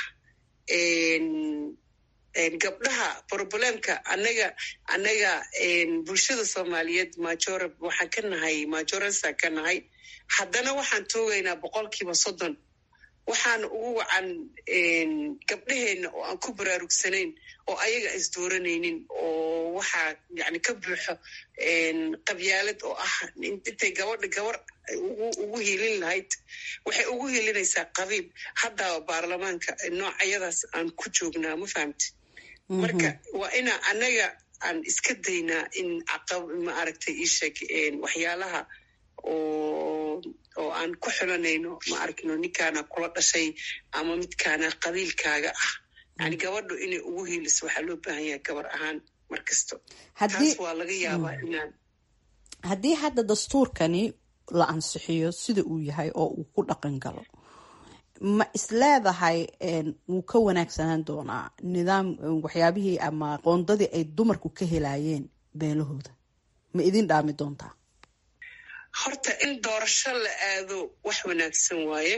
[SPEAKER 3] gabdhaha problemka anaga anaga bulshada soomaaliyeed major waxaan ka nahay majoresa ka nahay haddana waxaan toogaynaa boqolkiiba soddon waxaana ugu wacan gabdhaheenna oo aan ku baraarugsanayn oo ayaga is dooranaynin oo waxaa yani ka buuxo qabyaalad oo ah intay gabadha gabar ugu hilin lahayd waxay ugu hilinaysaa qabiib haddaba baarlamaanka noocayadaas aan ku joognaa ma fahamti marka waa inaa anaga aan iska daynaa in ma aragtay isheg waxyaalaha oo oo aan ku xulanayno ma arkino ninkaana kula dhashay ama midkaana qabiilkaaga ah yani gabadhu inay ugu hiiliso waxaa loo baahan yahay gabar ahaan mar kasto taas waa laga yaabaa inaan
[SPEAKER 6] haddii hadda dastuurkani la ansixiyo sida uu yahay oo uu ku dhaqan galo ma isleedahay wuu ka wanaagsanaan doonaa nidaam waxyaabihii ama qoondadii ay dumarku ka helayeen beelahooda ma idin dhaami doontaa
[SPEAKER 3] horta in doorasho la aado wax wanaagsan waaye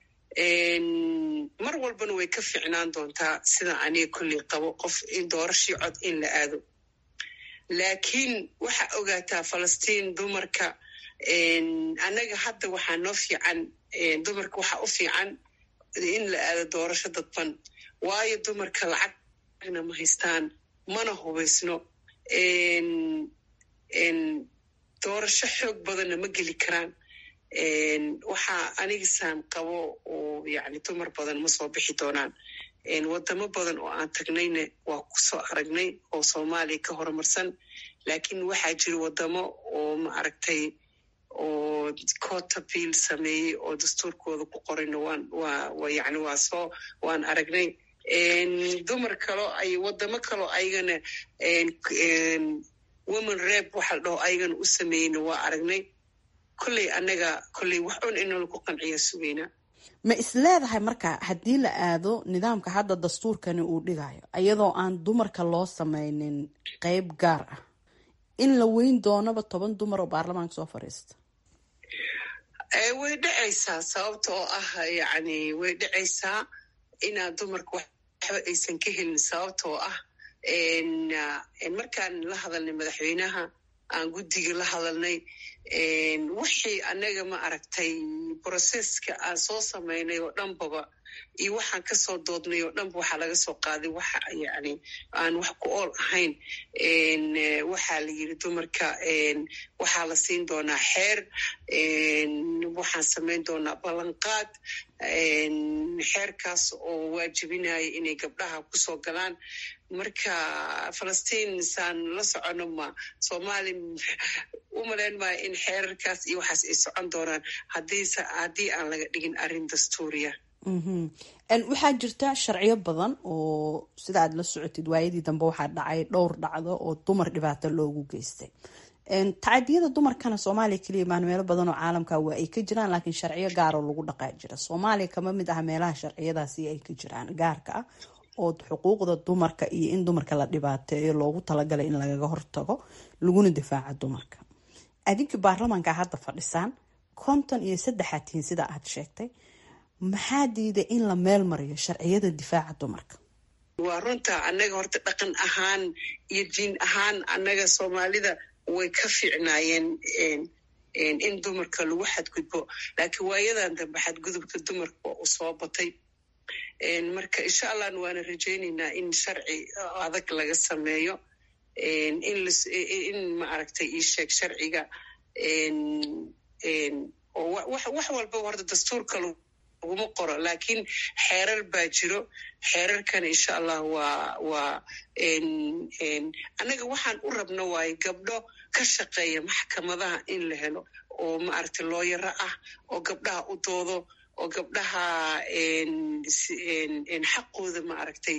[SPEAKER 3] mar walbana way ka ficnaan doontaa sida aniga kolley qabo qof in doorashii cod in la aado laakiin waxaa ogaataa falastiin dumarka annaga hadda waxaa noo fiican dumarka waxaa u fiican in la aado doorasho dadban waayo dumarka lacagna ma haystaan mana hubaysno doorasho xoog badanna ma geli karaan waxaa anigisaan qabo oo yani dumar badan ma soo bixi doonaan wadamo badan oo aan tagnayna waa kusoo aragnay oo soomaaliya ka horumarsan laakiin waxaa jira wadamo oo ma aragtay oo cota bill sameeyey oo dastuurkooda ku qorayna waan waa yani waa soo waan aragnay dumar kaloo ay wadamo kaloo ayagana women rep waxa la dhaho ayagana u sameyna waa aragnay kolley annaga kolley wax un inala ku qanciya sugeynaa
[SPEAKER 6] ma is leedahay marka haddii la aado nidaamka hadda dastuurkani uu dhigayo iyadoo aan dumarka loo sameynin qeyb gaar ah in la weyn doonaba toban dumar oo baarlamaanka soo fadhiista
[SPEAKER 3] way dhacaysaa sababta oo ah yacni way dhacaysaa inaad dumarka waxba aysan ka helin sababta oo ah markaan la hadalnay madaxweynaha aan guddiga la hadalnay wixii annaga ma aragtay broseska aan soo samaynay oo dhanbaba iyo waxaan kasoo doodnay oo dhanba waxaa laga soo qaaday waxa yani aan wax ku ool ahayn waxaa la yiri dumarka waxaa la siin doonaa xeer waxaan samayn doonaa ballanqaad xeerkaas oo waajibinaya inay gabdhaha kusoo galaan marka falastiin saan la socono ma soomaali u malayn maayo in xeerarkaas iyo waxaas ay socon doonaan haddii aan laga dhigin arrin dastuuriya
[SPEAKER 6] waxaa jirta sharciyo badan oo sida aad la socotid waayadii dambe waxaa dhacay dhowr dhacdo oo dumar dhibaato loogu geystay tacadiyada dumarkana soomaaliya keliya maan meelo badan oo caalamka waa ay ka jiraan laakiin sharciyo gaaroo lagu dhaqaa jira soomaaliya kama mid ah meelaha sharciyadaasi ay ka jiraan gaarka ah oo xuquuqda dumarka iyo in dumarka la dhibaateeyo loogu talagalay in lagaga hortago laguna difaaco dumarka adinkii baarlamaanka hadda fadhisaan konton iyo saddexaad tihiin sida aad sheegtay maxaa diiday in la meel mariyo sharciyada difaaca dumarka
[SPEAKER 3] waa runta annaga horta dhaqan ahaan iyo diin ahaan annaga soomaalida way ka fiicnaayeen in dumarka lagu xadgudbo laakiin waayadan dambe xadgudubka dumarka waa uu soo batay marka insha allahna waana rajaynaynaa in sharci adag laga sameeyo in ma aragtay ii sheeg sharciga oo wax walbaba horta dastuurka laguma qoro laakiin xeerar baa jiro xeerarkana insha allah waa waa annaga waxaan u rabno waayo gabdho ka shaqeeya maxkamadaha in la helo oo maaragtay looyaro ah oo gabdhaha u doodo oo gabdhaha xaqooda ma aragtay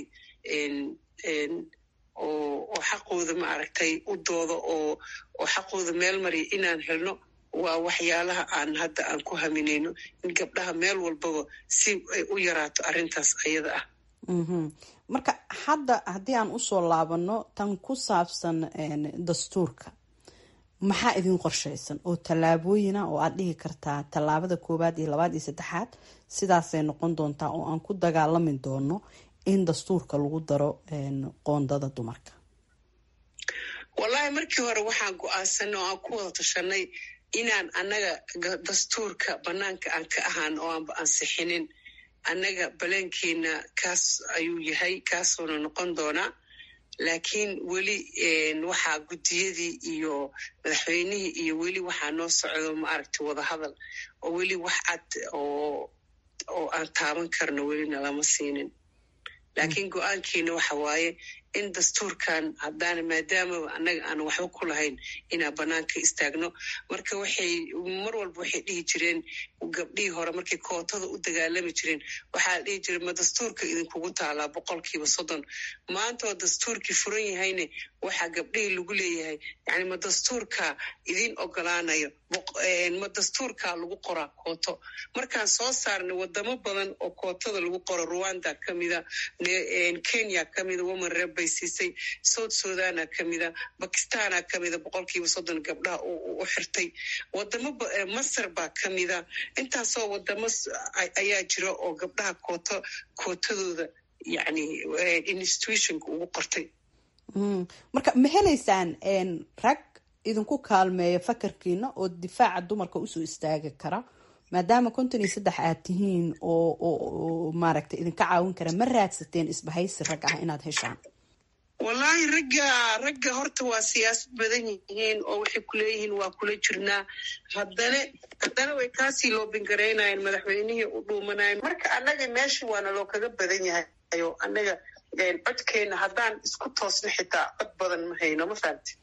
[SPEAKER 3] oo xaqooda ma aragtay u doodo oo oo xaqooda meel mariya inaan helno waa waxyaalaha aan hadda aan ku haminayno in gabdhaha meel walbaba si ay u yaraato arrintaas ayada ah
[SPEAKER 6] marka hadda haddii aan usoo laabano tan ku saabsan dastuurka maxaa idin qorshaysan oo tallaabooyina oo aad dhihi kartaa tallaabada koowaad iyo labaad iyo saddexaad sidaasay noqon doontaa oo aan ku dagaalami doono in dastuurka lagu daro qoondada dumarka
[SPEAKER 3] wallahi markii hore waxaan go-aansanay oo aan ku wada tashanay inaan annaga dastuurka banaanka aan ka ahaan oo aanba ansixinin annaga baleenkeena kaas ayuu yahay kaasuuna noqon doonaa laakiin weli waxaa guddiyadii iyo madaxweynihii iyo weli waxaa noo socdo ma aragtay wadahadal oo weli wax cad oo oo aan taaban karno welina lama siinin laakiin go-aankiina waxa waaye in dastuurkan haddaana maadaama annaga aan waxba ku lahayn inaan banaanka istaagno marka waxay mar walba waxay dhihi jireen gabdhihii hore markay kootada u dagaalami jireen waxaa la dhihi jiray ma dastuurka idinkugu taalaa boqolkiiba soddon maantoo dastuurkii furan yahayne waxaa gabdhihii lagu leeyahay yani ma dastuurka idin ogolaanayo ma dastuurka lagu qoraa kooto markaan soo saarnay wadamo badan oo kootada lagu qoro rwanda kamida kenya kamida woman reb bay siisay south sudana kamida bakistana kamida boqolkiiba soddon gabdhaha u xirtay wadamo masar baa kamida intaasoo wadamo ayaa jira oo gabdhaha kooto kootadooda yani institutionka ugu qortay
[SPEAKER 6] marka ma helaysaan rag idinku kaalmeeya fakarkiina oo difaaca dumarka usoo istaagi kara maadaama konton iyo saddex aad tihiin oo maaragtay idinka caawin kara ma raadsateen isbahaysi rag ah inaad heshaan
[SPEAKER 3] wallaahi ragga ragga horta waa siyaasad badan yihiin oo waxay kuleeyihiin waa kula jirnaa haddana haddana way kaasii loobingaraynayen madaxweynihii u dhuumanayen marka annaga meesha waana loo kaga badan yahay o annaga codkeena haddaan isku toosno xitaa cod badan ma hayno ma fahamti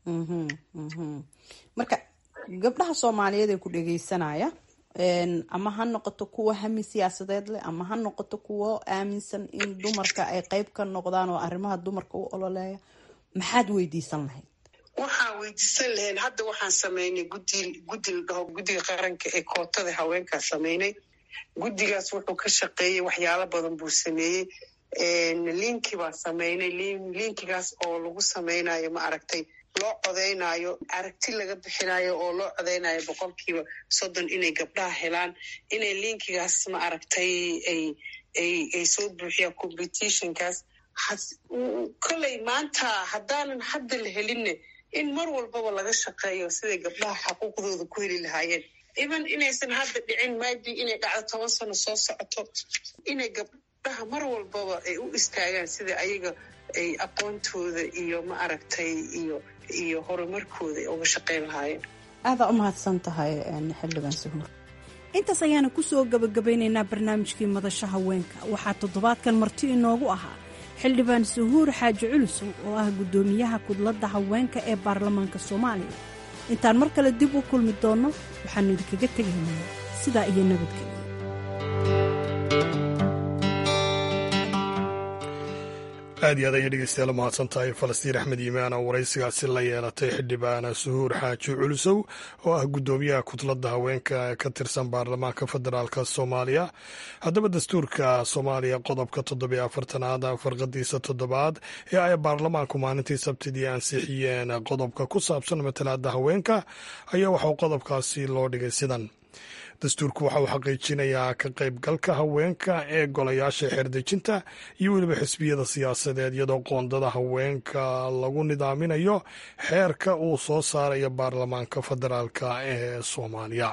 [SPEAKER 6] marka gabdhaha soomaaliyeed ee ku dhegeysanaya ama ha noqoto kuwa hami siyaasadeed leh ama ha noqoto kuwo aaminsan in dumarka ay qeyb ka noqdaan oo arrimaha dumarka u ololeeya maxaad weydiisan lahayd
[SPEAKER 3] waxaan weydiisan lahayn hadda waxaan samaynay gudi guddi la dhaho guddiga qaranka ee kootada haweenkaa samaynay guddigaas wuxuu ka shaqeeyey waxyaalo badan buu sameeyey linki baa samaynay linkigaas oo lagu samaynayo ma aragtay loo codeynayo aragti laga bixinayo oo loo codeynayo boqolkiiba soddon inay gabdhaha helaan inay linkigaas ma aragtay ay ay ay soo buuxiyaan competitionkaas kolley maanta haddaanan hadda la helinne in mar walbaba laga shaqeeyo siday gabdhaha xaquuqdooda ku heli lahaayeen even inaysan hadda dhicin maybe inay dhacdo toban sano soo socoto inay gabdhaha mar walbaba ay u istaagaan sida ayaga ay aqoontooda iyo ma aragtay iyo iyo horumarkooda ay uga shaqeyn lahaayeen
[SPEAKER 6] aadaa u mahadsan tahay xildhibaan suhuur intaas ayaana kusoo gabagabeynaynaa barnaamijkii madasha haweenka waxaa toddobaadkan marti inoogu ahaa xildhibaan suhuur xaaji culusow oo ah guddoomiyaha kudladda haweenka ee baarlamaanka soomaaliya intaan mar kale dib u kulmi doonno waxaannu idinkaga tegaynaa sidaa iyo nabadgelya
[SPEAKER 1] aad iyo aad ayay dhegeystayaal mahadsan tahay falastiin axmed yimaan oo waraysigaasi la yeelatay xildhibaan suhuur xaaji culusow oo ah guddoomiyaha kudladda haweenka ka tirsan baarlamaanka federaalk soomaaliya haddaba dastuurka soomaaliya qodobka toddobiyo afartanaad farqadiisa toddobaad ee ay baarlamaanku maalintii sabtidii ansixiyeen qodobka ku saabsan matalaada haweenka ayaa waxauu qodobkaasi loo dhigay sidan dastuurku waxa uu xaqiijinayaa ka qaybgalka haweenka ee golayaasha xeerdejinta iyo weliba xisbiyada siyaasadeed iyadoo qoondada haweenka lagu nidaaminayo xeerka uu soo saarayo baarlamaanka federaalk ee soomaaliya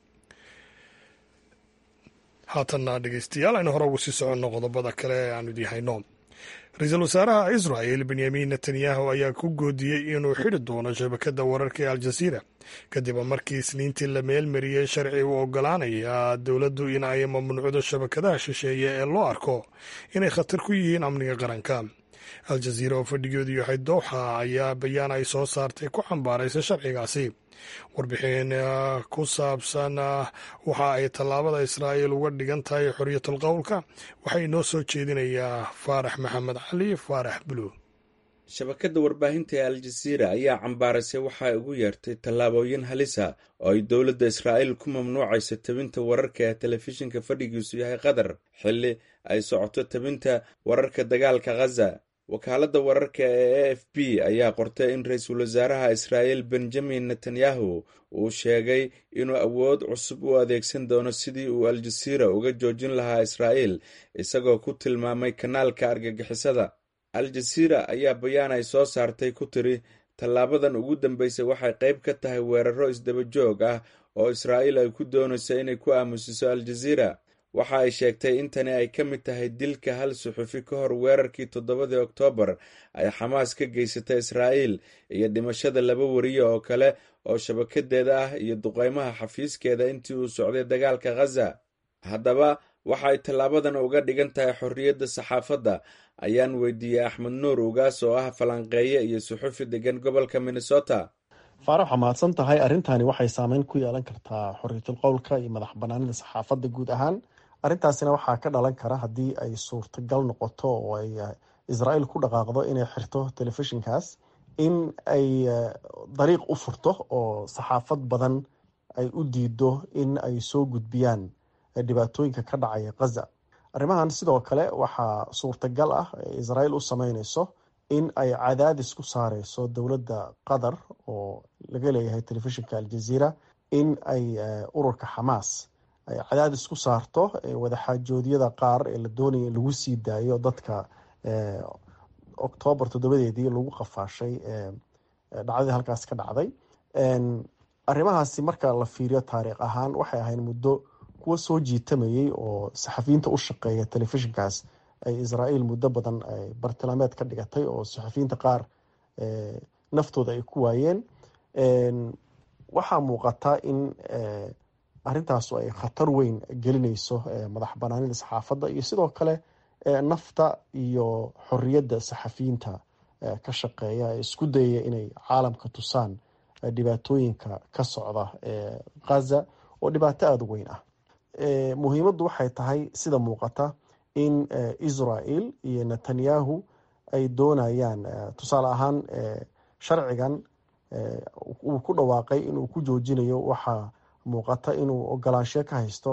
[SPEAKER 1] haatanna dhegeystayaal aynu hore ugu sii soconno qodobada kale ee aanu idii hayno ra-iisul wasaaraha israel benyamin netanyahu ayaa ku goodiyey inuu xidhi doono shabakadda wararka ee aljaziira kadib markii isniintii la meelmariyey sharci u ogolaanaya dowladdu in ay mamnuucdo shabakadaha shisheeye ee loo arko inay khatar ku yihiin amniga qaranka aljaziira oo fadhigeedu yahay dooxa ayaa bayaan ay soo saartay ku cambaaraysa sharcigaasi warbixin ku saabsan waxa ay tallaabada israa'iil uga dhigan tahay xorriyatul qowlka waxaa inoo soo jeedinayaa faarax maxamed cali faarax buluug
[SPEAKER 7] shabakadda warbaahinta ee aljaziira ayaa cambaarasay waxa ay ugu yeertay tallaabooyin halisa oo ay dowladda israa'iil ku mamnuucayso tabinta wararka ee telefishinka fadhigiisu yahay qatar xilli ay socoto tabinta wararka dagaalka khaza wakaaladda wararka ee a f b ayaa qortay in ra-iisul wasaaraha israa'iil benjamin netanyahu uu sheegay inuu awood cusub u adeegsan doono sidii uu aljaziira uga joojin lahaa israa'iil isagoo ku tilmaamay kanaalka argagixisada al-jaziira ayaa bayaan ay soo saartay ku tiri tallaabadan ugu dambeysay waxay qayb ka tahay weeraro isdaba joog ah oo israa'iil ay ku doonayso inay ku aamusiso al-jaziira waxa ay sheegtay in tani ay ka mid tahay dilka hal suxufi ka hor weerarkii toddobadii oktoobar ay xamaas ka geysatay israa'iil iyo dhimashada laba wariye oo kale oo shabakadeeda ah iyo duqeymaha xafiiskeeda intii uu socday dagaalka khaza haddaba waxa ay tallaabadan uga dhigan tahay xorriyadda saxaafadda ayaan weydiiyey axmed nuur ugaas oo ah falanqeeye iyo suxufi degan gobolka minnesota
[SPEAKER 8] faarax waxaa mahadsan tahay arrintani waxay saameyn ku yeelan kartaa xorriyatul qowlka iyo madax banaanida saxaafadda guud ahaan arrintaasina waxaa ka dhalan kara haddii ay suurtagal noqoto oo ay israa'iil ku dhaqaaqdo inay xirto telefishinkaas in ay dariiq u furto oo saxaafad badan ay u diido in ay soo gudbiyaan dhibaatooyinka ka dhacaya khaza arrimahan sidoo kale waxaa suurtagal ah israa'iil u sameyneyso in ay cadaadis ku saareyso dowladda qatar oo laga leeyahay telefishinka aljaziira in ay ururka xamaas ay cadaadis ku saarto wadaxaajoodyada qaar ee la doonaya in lagu sii daayo dadka oktoobar toddobadeedii lagu qafaashay dhacdadii halkaas ka dhacday arrimahaasi marka la fiiriyo taariikh ahaan waxay ahayd muddo kuwa soo jiitamayay oo saxafiyiinta u shaqeeya telefishinkaas ay israa'iil muddo badan bartilmaameed ka dhigatay oo saxafiyiinta qaar naftooda ay ku waayeen waxaa muuqata in arrintaasu ay khatar weyn gelinayso madax banaanida saxaafadda iyo sidoo kale nafta iyo xorriyadda saxafiyiinta ka shaqeeya ee isku dayaya inay caalamka tusaan dhibaatooyinka ka socda khaza oo dhibaato aada u weyn ah muhiimaddu waxay tahay sida muuqata in israel iyo netanyahu ay doonayaan tusaale ahaan sharcigan uu ku dhawaaqay inuu ku joojinayo waxaa muuqata inuu ogolaansho ka haysto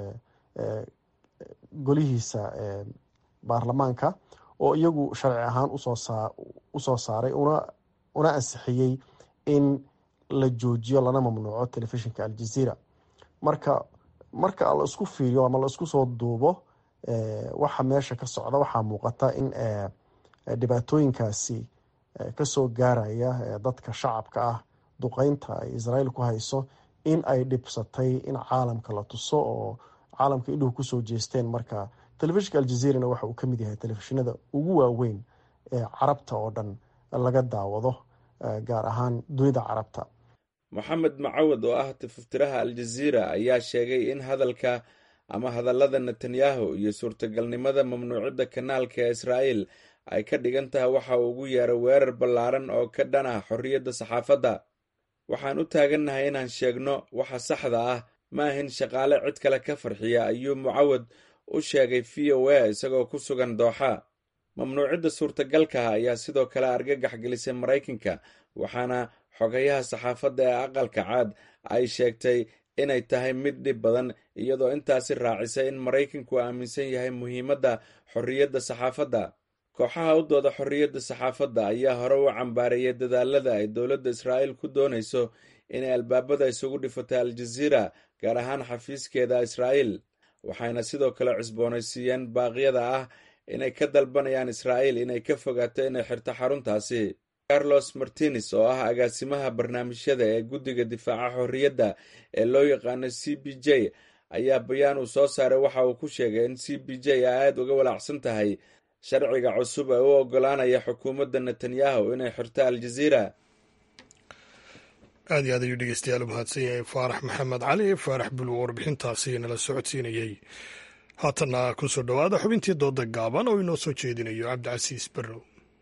[SPEAKER 8] golihiisa baarlamaanka oo iyagu sharci ahaan usoo saaray una ansixiyey in la joojiyo lana mamnuuco telefishinka aljazeera marka marka la isku fiiriyo ama la isku soo duubo waxa meesha ka socda waxaa muuqata in dhibaatooyinkaasi kasoo gaaraya dadka shacabka ah duqeynta ay israel ku hayso in ay dhibsatay in caalamka la tuso oo caalamka indhuhu kusoo jeesteen marka telefishinka aljazeerana waxa uu ka mid yahay telefishinada ugu waaweyn ee carabta oo dhan laga daawado gaar ahaan dunida carabta
[SPEAKER 7] moxamed macawad oo ah tififtiraha aljaziira ayaa sheegay in hadalka ama hadallada netanyahu iyo suurtagalnimada mamnuucidda kanaalka ee israa'il ay ka dhigan tahay waxa uu ugu yeeray weerar ballaaran oo ka dhan ah xorriyadda saxaafadda waxaan u taagannahay inaan sheegno waxa saxda ah ma ahin shaqaale cid kale ka farxiya ayuu mucawad u sheegay v o a isagoo ku sugan dooxa mamnuucidda suurtagalkaha ayaa sidoo kale argagax gelisay maraykanka waxaana xogayaha saxaafadda ee aqalka caad ay sheegtay inay tahay mid dhib badan iyadoo intaasi raacisay in maraykanku aaminsan yahay muhiimadda xorriyadda saxaafadda kooxaha u dooda xorriyadda saxaafadda ayaa hore u cambaareeyay dadaalada ay dowladda israa'iil ku doonayso inay albaabada isugu dhifatay aljaziira gaar ahaan xafiiskeeda israa'iil waxayna sidoo kale cusboonaysiiyeen baaqyada ah inay ka dalbanayaan israa'iil inay ka fogaato inay xirto xaruntaasi carlos martines oo ah agaasimaha barnaamijyada ee guddiga difaaca xorriyadda ee loo yaqaano c b j ayaa bayaan uu soo saaray waxa uu ku sheegay in c b j ay aada uga walaacsan tahay sharciga cusub ee u ogolaanaya xukuumadda netanyahu inay xirto aljaziira
[SPEAKER 1] aad iyo aad ayuu dhegeystayaal u mahadsan yahay faarax maxamed cali faarax buluw warbixintaasi nala socodsiinayey haatanna kusoo dhowaada xubintii dooda gaaban oo inoo soo jeedinayo cabdicasiis barrow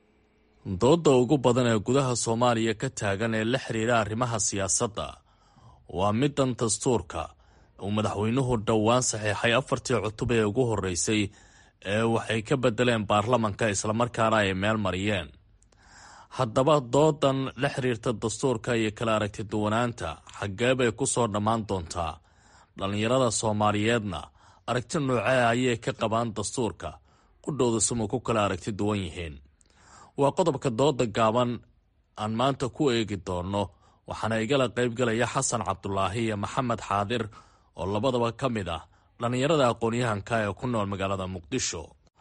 [SPEAKER 9] doodda ugu badan ee gudaha soomaaliya ka taagan ee la xiriira arrimaha siyaasadda waa middan dastuurka uu madaxweynuhu dhowaan saxiixay afartii cutub ee ugu horreysay ee waxay ka beddeleen baarlamanka islamarkaana ay meel mariyeen haddaba doodan la xiriirta dastuurka iyo kala aragti duwanaanta xaggee bay ku soo dhammaan doontaa dhallinyarada soomaaliyeedna aragti noocee ayay ka qabaan dastuurka qudhowda suma ku kala aragti duwan yihiin waa qodobka dooda gaaban aan maanta ku eegi doonno waxaana igala qaybgalaya xasan cabdulaahi iyo maxamed xaadir oo labadaba ka mid ah dhallinyarada aqoon-yahanka ee ku nool magaalada muqdisho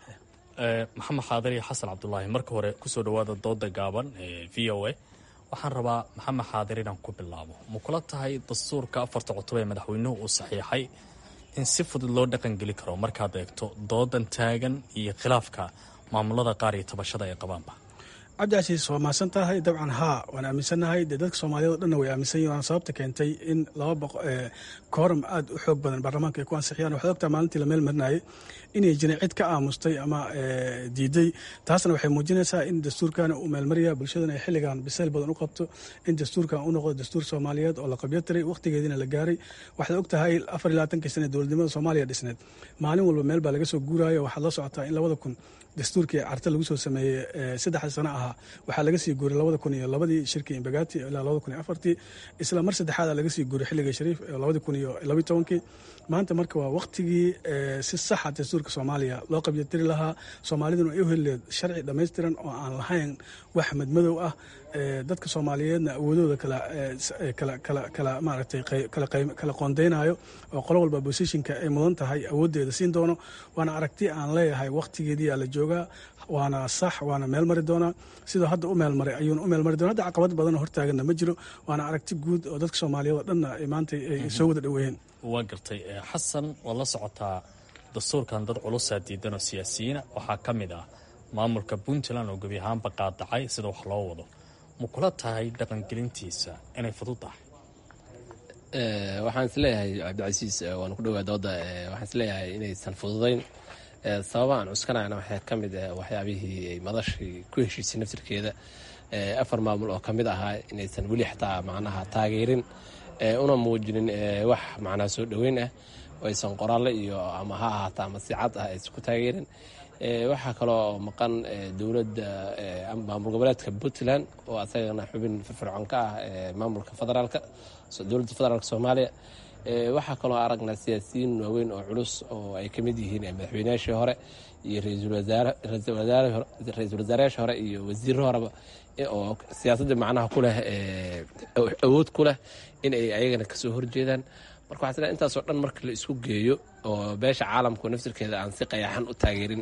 [SPEAKER 9] maxamed xaadir iyo xasan cabdulaahi marka hore kusoo dhawaada dooda gaaban ee v o a waxaan rabaa maxamed xaadir inaan ku bilaabo ma kula tahay dastuurka afarta cutub ee madaxweynuhu uu saxiixay in si fudud loo dhaqangeli karo markaad eegto doodan taagan iyo khilaafka maamulada qaar iyo tabashada ay qabaanba
[SPEAKER 10] cabdicasiis waa mahadsan tahay dabcan haa waan aaminsannahay dee dadka soomaaliyed o dhanna way aaminsan yihin waana sababta keentay in laba boq kooram aad u xoog badan baarlamaanka ay ku ansixiyaan waxaad ogtaa maalintii la meel marinayay inay jirin cid ka aamustay ama diiday taasna waxay muujinaysaa in dastuurkana uu meelmaraya bulshadana ay xilligan bisayl badan u qabto in dastuurkan u noqdo dastuur soomaaliyeed oo la qabyo tiray wakhtigeediina la gaaray waxaad og tahay afar iyo labaatankii sana dowladnimada soomaaliya dhisneed maalin walba meel baa laga soo guuraayo waxaad la socotaa in labada kun dastuurkii carte lagu soo sameeyey saddexda sano ahaa waxaa laga sii guuray labada kun iyo labadii shirkii imbagati ilaa labada kun iyo afartii isla mar saddexaada laga sii guuray xilligii shariif labada kun iyo labiyi tobankii maanta marka waa wakhtigii si saxa dastuurka soomaaliya loo qabyotiri lahaa soomaaliduna ay u helileed sharci dhammaystiran oo aan lahayn wax madmadow ah dadka soomaaliyeedna awoodooda kala maaragtay kala qoondeynayo oo qolo walba bosishinka ay mudan tahay awooddeeda siin doono waana aragti aan leeyahay wakhtigeediyaa la joogaa waana sax waana meel mari doonaa sidoo hadda u meelmaray ayuuna u meelmari doona hadda caqabad badanoo hortaaganna ma jiro waana aragti guud oo dadka soomaaliyeed oo dhanna maanta ay soo wada dhoweeyeen
[SPEAKER 9] waa gartay xasan waad la socotaa dastuurkan dad culusaa diidan oo siyaasiyiina waxaa ka mid ah maamulka puntland oo gebi ahaanba qaadacay sida wax loo wado ma kula tahay dhaqangelintiisa inay fudud tahay
[SPEAKER 11] waxaan isleeyahay cabdicasiis waan ku dhowaa dooda waxaan isleeyahay inaysan fududayn sababa aan cuskanayna waxaa ka mid waxyaabihii madashii ku heshiisay naftirkeeda afar maamul oo kamid ahaa inaysan weli xataa macnaha taageerin una muujinin wax macnaha soo dhoweyn ah oo aysan qoraalle iyo ama ha ahaata ama si cad ah aysan ku taageerin waxaa kaloo maqan dowladda maamul goboleedka puntland oo asagana xubin firfircoon ka ah maamulka federaalka dowladda federaalk soomaaliya waxaa kaloo aragnaa siyaasiyiin waaweyn oo culus oo ay ka mid yihiin madaxweynayaashii hore iyo ra-iisul wasaarayaashii hore iyo wasiirro horeba oo siyaasadda macnaha ku leh awood ku leh in ay ayagana kasoo horjeedaan marka waxaa sila intaasoo dhan marka la isku geeyo oo beesha caalamku naftirkeeda aan si qayaxan u taageerin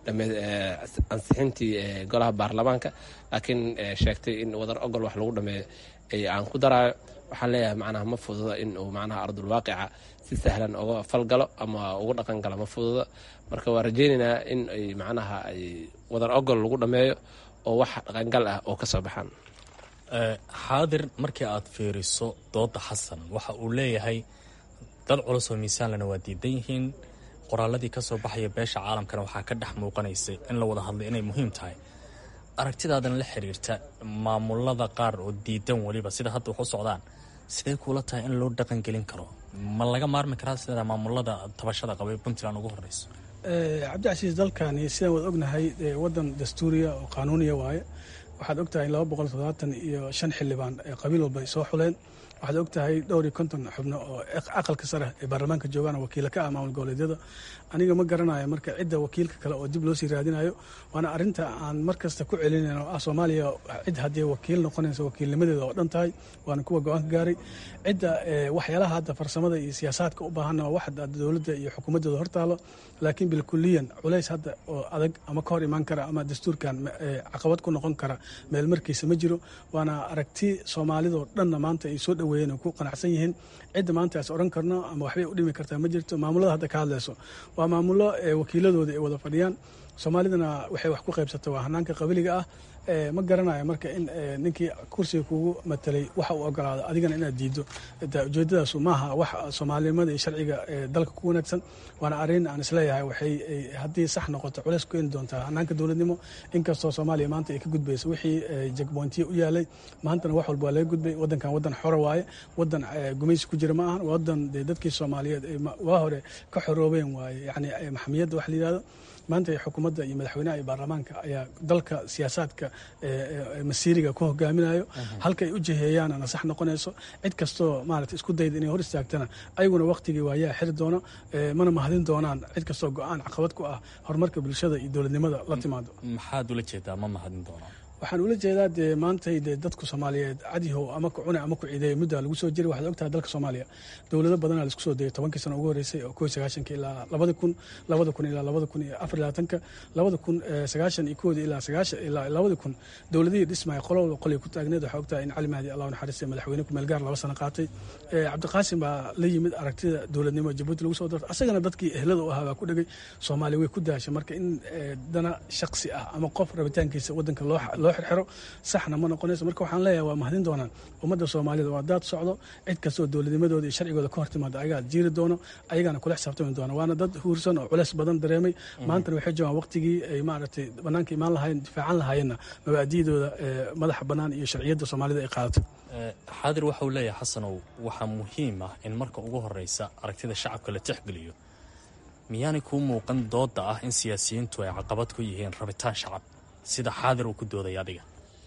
[SPEAKER 11] ansixintii golaha baarlamaanka laakiin sheegtay in wadar ogol wax lagu dhameeyo aan ku daraayo waxaan leeyahay macnaha ma fududa in uu macnaha ardulwaaqica si sahlan uga falgalo ama uga dhaqan galo ma fududa marka waa rajeynaynaa in ay macnaha ay wadar ogol lagu dhameeyo oo wax dhaqangal ah oo ka soo baxaan
[SPEAKER 9] xaadir markii aad fiiriso dooda xasan waxa uu leeyahay dad culus oo miisaanlena waa diidan yihiin qoraaladii ka soo baxaya beesha caalamkana waxaa ka dhex muuqanaysay in la wada hadlay inay muhiim tahay aragtidaadan la xiriirta maamulada qaar oo diidan weliba sida hadda wax u socdaan sidee kuula tahay in loo dhaqangelin karo ma laga maarmi karaa sida maamulada tabashada qabay puntland ugu horeyso
[SPEAKER 10] cabdicasiis dalkani sidaan waad ognahay wadan dastuuriya oo qaanuuniya waaye waxaad ogtahay laba boqol toddobaatan iyo shan xildhibaan ee qabiil walba ay soo xuleen waxaad ogtahay dhowr iyo konton xubno oo aqalka sare ee baarlamaanka joogaan wakiila ka ah maamul goboleedyada aniga ma garanayo marka cidda wakiilka kale oo dib loo sii raadinayo waana arinta aan mar kasta ku celinayn oo ah soomaaliya cid haddii wakiil noqonaysa wakiilnimadeeda oo dhan tahay waana kuwa go-aanka gaaray cidda waxyaalaha hadda farsamada iyo siyaasaadka u baahanna waa wax dowladda iyo xukuumaddooda hortaalo laakiin bilkuliyan culays hadda oo adag ama ka hor imaan kara ama dastuurkan caqabad ku noqon kara meel markiisa ma jiro waana aragti soomaalidoo dhanna maanta ay soo dhoweeyeen oo ku qanacsan yihiin cidda maanta as odhan karno ama waxbay u dhimi kartaa ma jirto maamulada hadda ka hadlayso waa maamulo wakiiladooda ay wada fadhiyaan soomaalidana waxay wax ku qaybsata waa hanaanka qabiliga ah ma garanayo marka in ninkii kursiga kugu matelay waxa uu ogolaado adigana inaad diido ujeedadaasu maaha wax soomaalinimada iyo sharciga dalka ku wanaagsan waana arrin aan isleeyahay waxay haddii sax noqoto culeys ku keeni doontaa hanaanka dowladnimo inkastoo soomaaliya maanta ay ka gudbayso wixii jagboontiya u yaalay maantana wax walba waa laga gudbay wadankan wadan xora waaye wadan gumaysi ku jira ma ahan wadan dee dadkii soomaaliyeed waa hore ka xoroobeen waaye yani maxamiyadda wax la yidhahdo maanta xukuumadda iyo madaxweynaha iyo baarlamaanka ayaa dalka siyaasaadka masiiriga ku hogaaminayo halka ay u jiheeyaanana sax noqonayso cid kastoo maarata isku dayda inay hor istaagtana ayaguna waqtigii waayaa xiri doono mana mahadin doonaan cid kastoo go-aan caqabad ku ah horumarka bulshada iyo dowladnimada la timaado
[SPEAKER 9] maxaad ula jeedaa ma mahadin doonaan
[SPEAKER 10] waxaan ula jeedaa dee maantay dee dadku soomaaliyeed cadihow ama ku cune ama ku ciideeya muddaa lagu soo jiray waxaad ogtahay dalka soomaaliya dowlado badanaa laisku soo dayay tobankii sano ugu horreysay oo koo sagaashanka ilaa labada kun labada kun ilaa labada kun iyo afar labaatanka labada kun sagaashan iyo kooda ilaa sagaashan ilaa labada kun dowladihii dhismaya qolowda qolay ku taagneed waxaa ogtahay in cali mahdi allah naxariistay madaxweyne kumeel gaar laba sano qaatay cabdiqaasim baa la yimid aragtida dowladnimo jabuuti lagu soo dartay asagana dadkii ehlada u ahaa baa ku dhegay soomaaliya way ku daashay marka in dana shaksi ah ama qof rabitaankiisa wadanka loo loo xirxiro saxna ma noqonayso marka waxaan leeyahay waa mahadin doonaan ummadda soomaalida waa daad socdo cid kastoo dowladnimadooda iyo sharcigooda ka hor timaado ayagaa jiiri doono ayagaana kula xisaabtami doona waana dad huursan oo culeys badan dareemay maantana waxay joogaan waqtigii ay maaragtay banaanka imaan lahaayeen difaacan lahaayeenna mabaadi'dooda madaxa bannaan iyo sharciyadda soomaalida ay qaadato
[SPEAKER 9] xaadir waxa uu leeyahay xasanow waxaa muhiim ah in marka ugu horeysa aragtida shacabka la tixgeliyo miyaanay kuu muuqan dooda ah in siyaasiyiintu ay caqabad ku yihiin rabitaan shacab sida xaadir uu ku doodaya adiga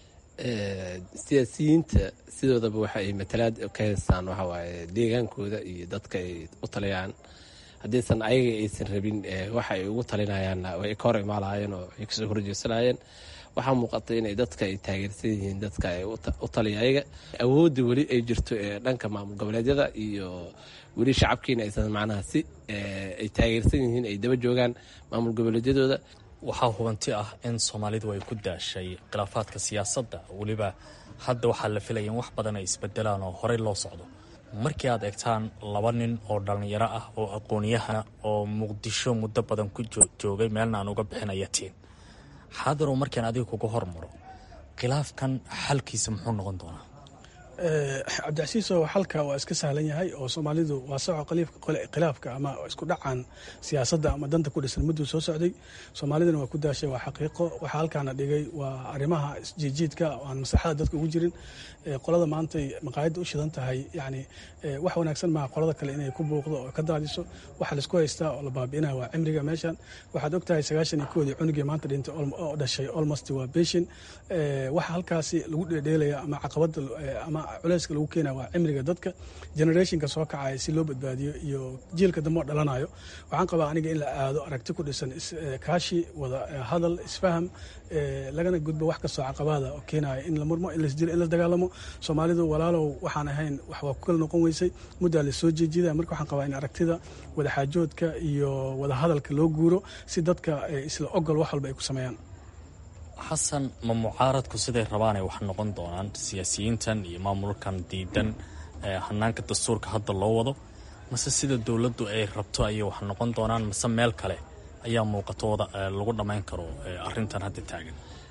[SPEAKER 11] siyaasiyiinta sidoodaba waxa ay matalaad ka haystaan waxawaaye deegaankooda iyo dadka ay u taliyaan haddiisan ayaga aysan rabin waxa ay ugu talinayaanna way ka hor imaalaayeen oo ay kasoo horjeesanayeen waxaa muuqata inay dadka ay taageersan yihiin dadka ay u taliya ayaga awoodda weli ay jirto ee dhanka maamul goboleedyada iyo weli shacabkiina aysan macnaha si ay taageersan yihiin ay daba joogaan maamul goboleedyadooda
[SPEAKER 9] waxaa hubanti ah in soomaalidu ay ku daashay khilaafaadka siyaasadda weliba hadda waxaa la filaya in wax badan ay isbedelaan oo horey loo socdo markii aad eegtaan laba nin oo dhallinyaro ah oo aqoonyahana oo muqdisho muddo badan ku joogay meelna aan uga bixinaya tiin xaadirow markaan adiga kuga hormaro khilaafkan xalkiisa muxuu noqon doonaa
[SPEAKER 10] cabdicasiiso xalka waa iska sahlan yahay oo soomaalidu waa soco khilaafka ama isku dhacan siyaasadda ama danta ku dhisan mudduu soo socday soomaalidana waa ku daashay waa xaqiiqo waxaa halkaana dhigay waa arrimaha isjiijiidka oo aan maslaxada dadka ugu jirin qolada maantay maqaayadda u shidan tahay yani wax wanaagsan maaha qolada kale inay ku buuqdo oo ka daadiso waxa laisku haystaa oo la baabi'inaya waa cimriga meeshan waxaad ogtahay sagaashan iyo koodii cunugii maanta dhintay oo dhashay almost waa beshin waxa halkaasi lagu dheedheelaya ama caqabada ama culeyska lagu keenaya waa cimriga dadka generationka soo kacaya si loo badbaadiyo iyo jiilka dambe oo dhalanayo waxaan qabaa aniga in la aado aragti ku dhisan kaashi wada hadal isfaham lagana gudbo wax kastoo caqabada oo keenaya in la murmo in lasdilo in la dagaalamo soomaalidu walaalow waxaan ahayn wax waa ku kala noqon weysay muddaa la soo jeejida marka waxaan qabaa in aragtida wadaxaajoodka iyo wada hadalka loo guuro si dadka isla ogol wax walba ay ku sameeyaan
[SPEAKER 9] xasan ma mucaaradku siday rabaanay wax noqon doonaan siyaasiyiintan iyo maamulkan diidan hanaanka dastuurka hadda loo wado mase sida dowladdu ay rabto ayay wax noqon doonaan mase meel kale ayaa muuqatooda lagu dhammayn karo arrintan hadda taagan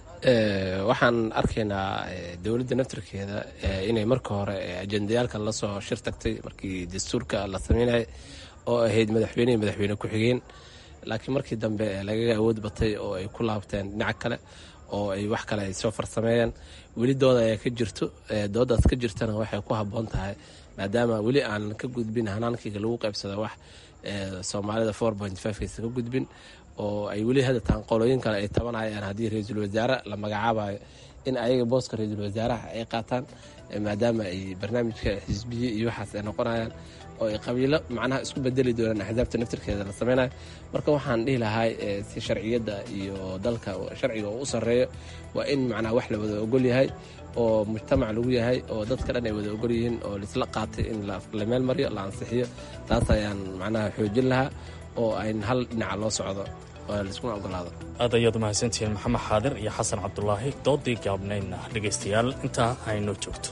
[SPEAKER 11] waxaan arkaynaa dowladda naftarkeeda inay marka hore ajendayaalkan lasoo shir tagtay markii dastuurka la sameynayay oo ahayd madaxweynehii madaxweyne ku-xigeen laakiin markii dambe lagaga awood batay oo ay ku laabteen dhinaca kale oo ay wax kale ay soo farsameeyeen weli dooda ayaa ka jirto doodaas ka jirtana waxay ku habboon tahay maadaama weli aan ka gudbin hanaankiga lagu qaybsado wax soomaalida four point fivekaysa ka gudbin oo ay weli hadataan qolooyin kale ay tabanayaan haddii ra-iisul wasaare la magacaabayo in ayaga booska ra-iisul wasaaraha ay qaataan maadaama ay barnaamijka xisbiye iyo waxaas ay noqonayaan oo ay qabiilo macnaha isku bedeli doonaan axsaabta naftirkeeda la sameynayo marka waxaan dhihi lahaa si sharciyadda iyo dalka sharciga oo u sarreeyo waa in macnaha wax la wada ogol yahay oo mujtamac lagu yahay oo dadka dhan ay wada ogol yihiin oo laisla qaatay in la meel mariyo la ansixiyo taas ayaan macnaha xoojin lahaa oo ayn hal dhinaca loo socdo oo laiskuna ogolaado
[SPEAKER 9] aad ayaad umahadsantihiin maxamed xaadir iyo xasan cabdulaahi doodii gaabnaydna dhegaystayaal intaa aynoo joogto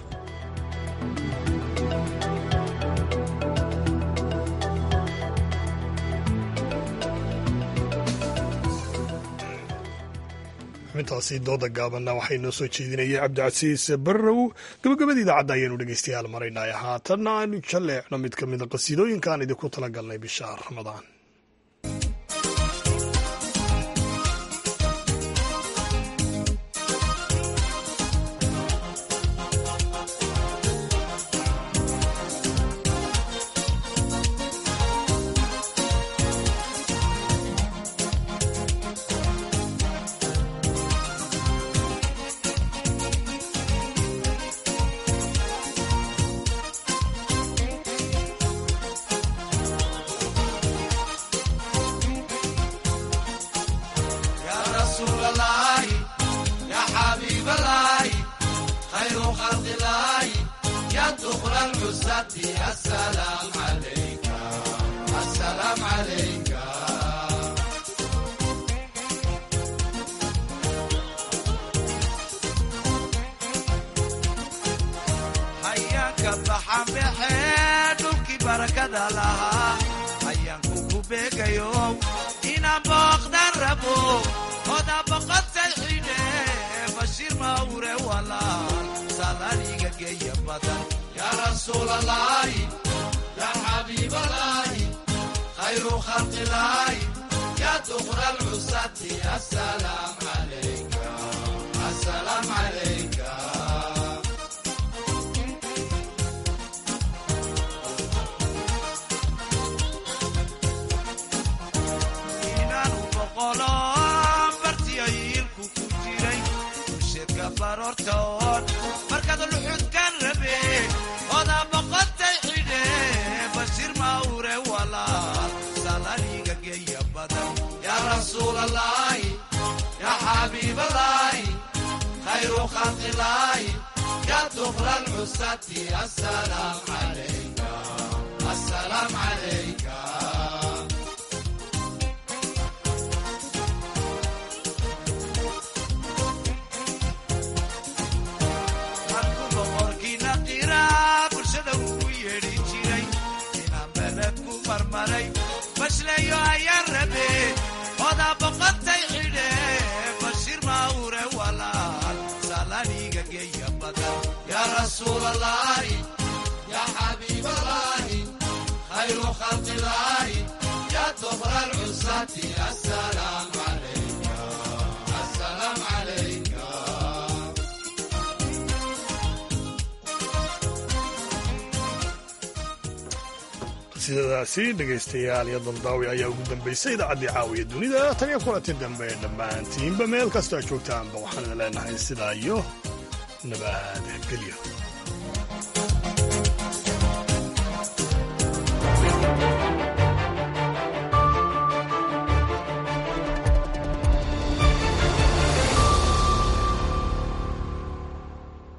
[SPEAKER 1] xubintaasi dooda gaabanna waxay noo soo jeedinayay cabdicasiis barrow gabagabada idaacadda ayaanu dhegaystayaal maraynay haatanna aanu jalleecno mid ka mida qasiidooyinka aan idinku tala galnay bisha ramadaan
[SPEAKER 12] يا رسول الله يا حبيب الله خير خلق الله يا طهر العزة السلام عليك السلام عليك
[SPEAKER 1] sidadaasi dhegaystayaal iyo daldaawi ayaa ugu dambaysay idaacaddii caawiya dunida tan iyo kulanti dambe dhammaantiinba meel kastoo joogtaanba waxaan idin leenahay sidaa iyo nabadgelyo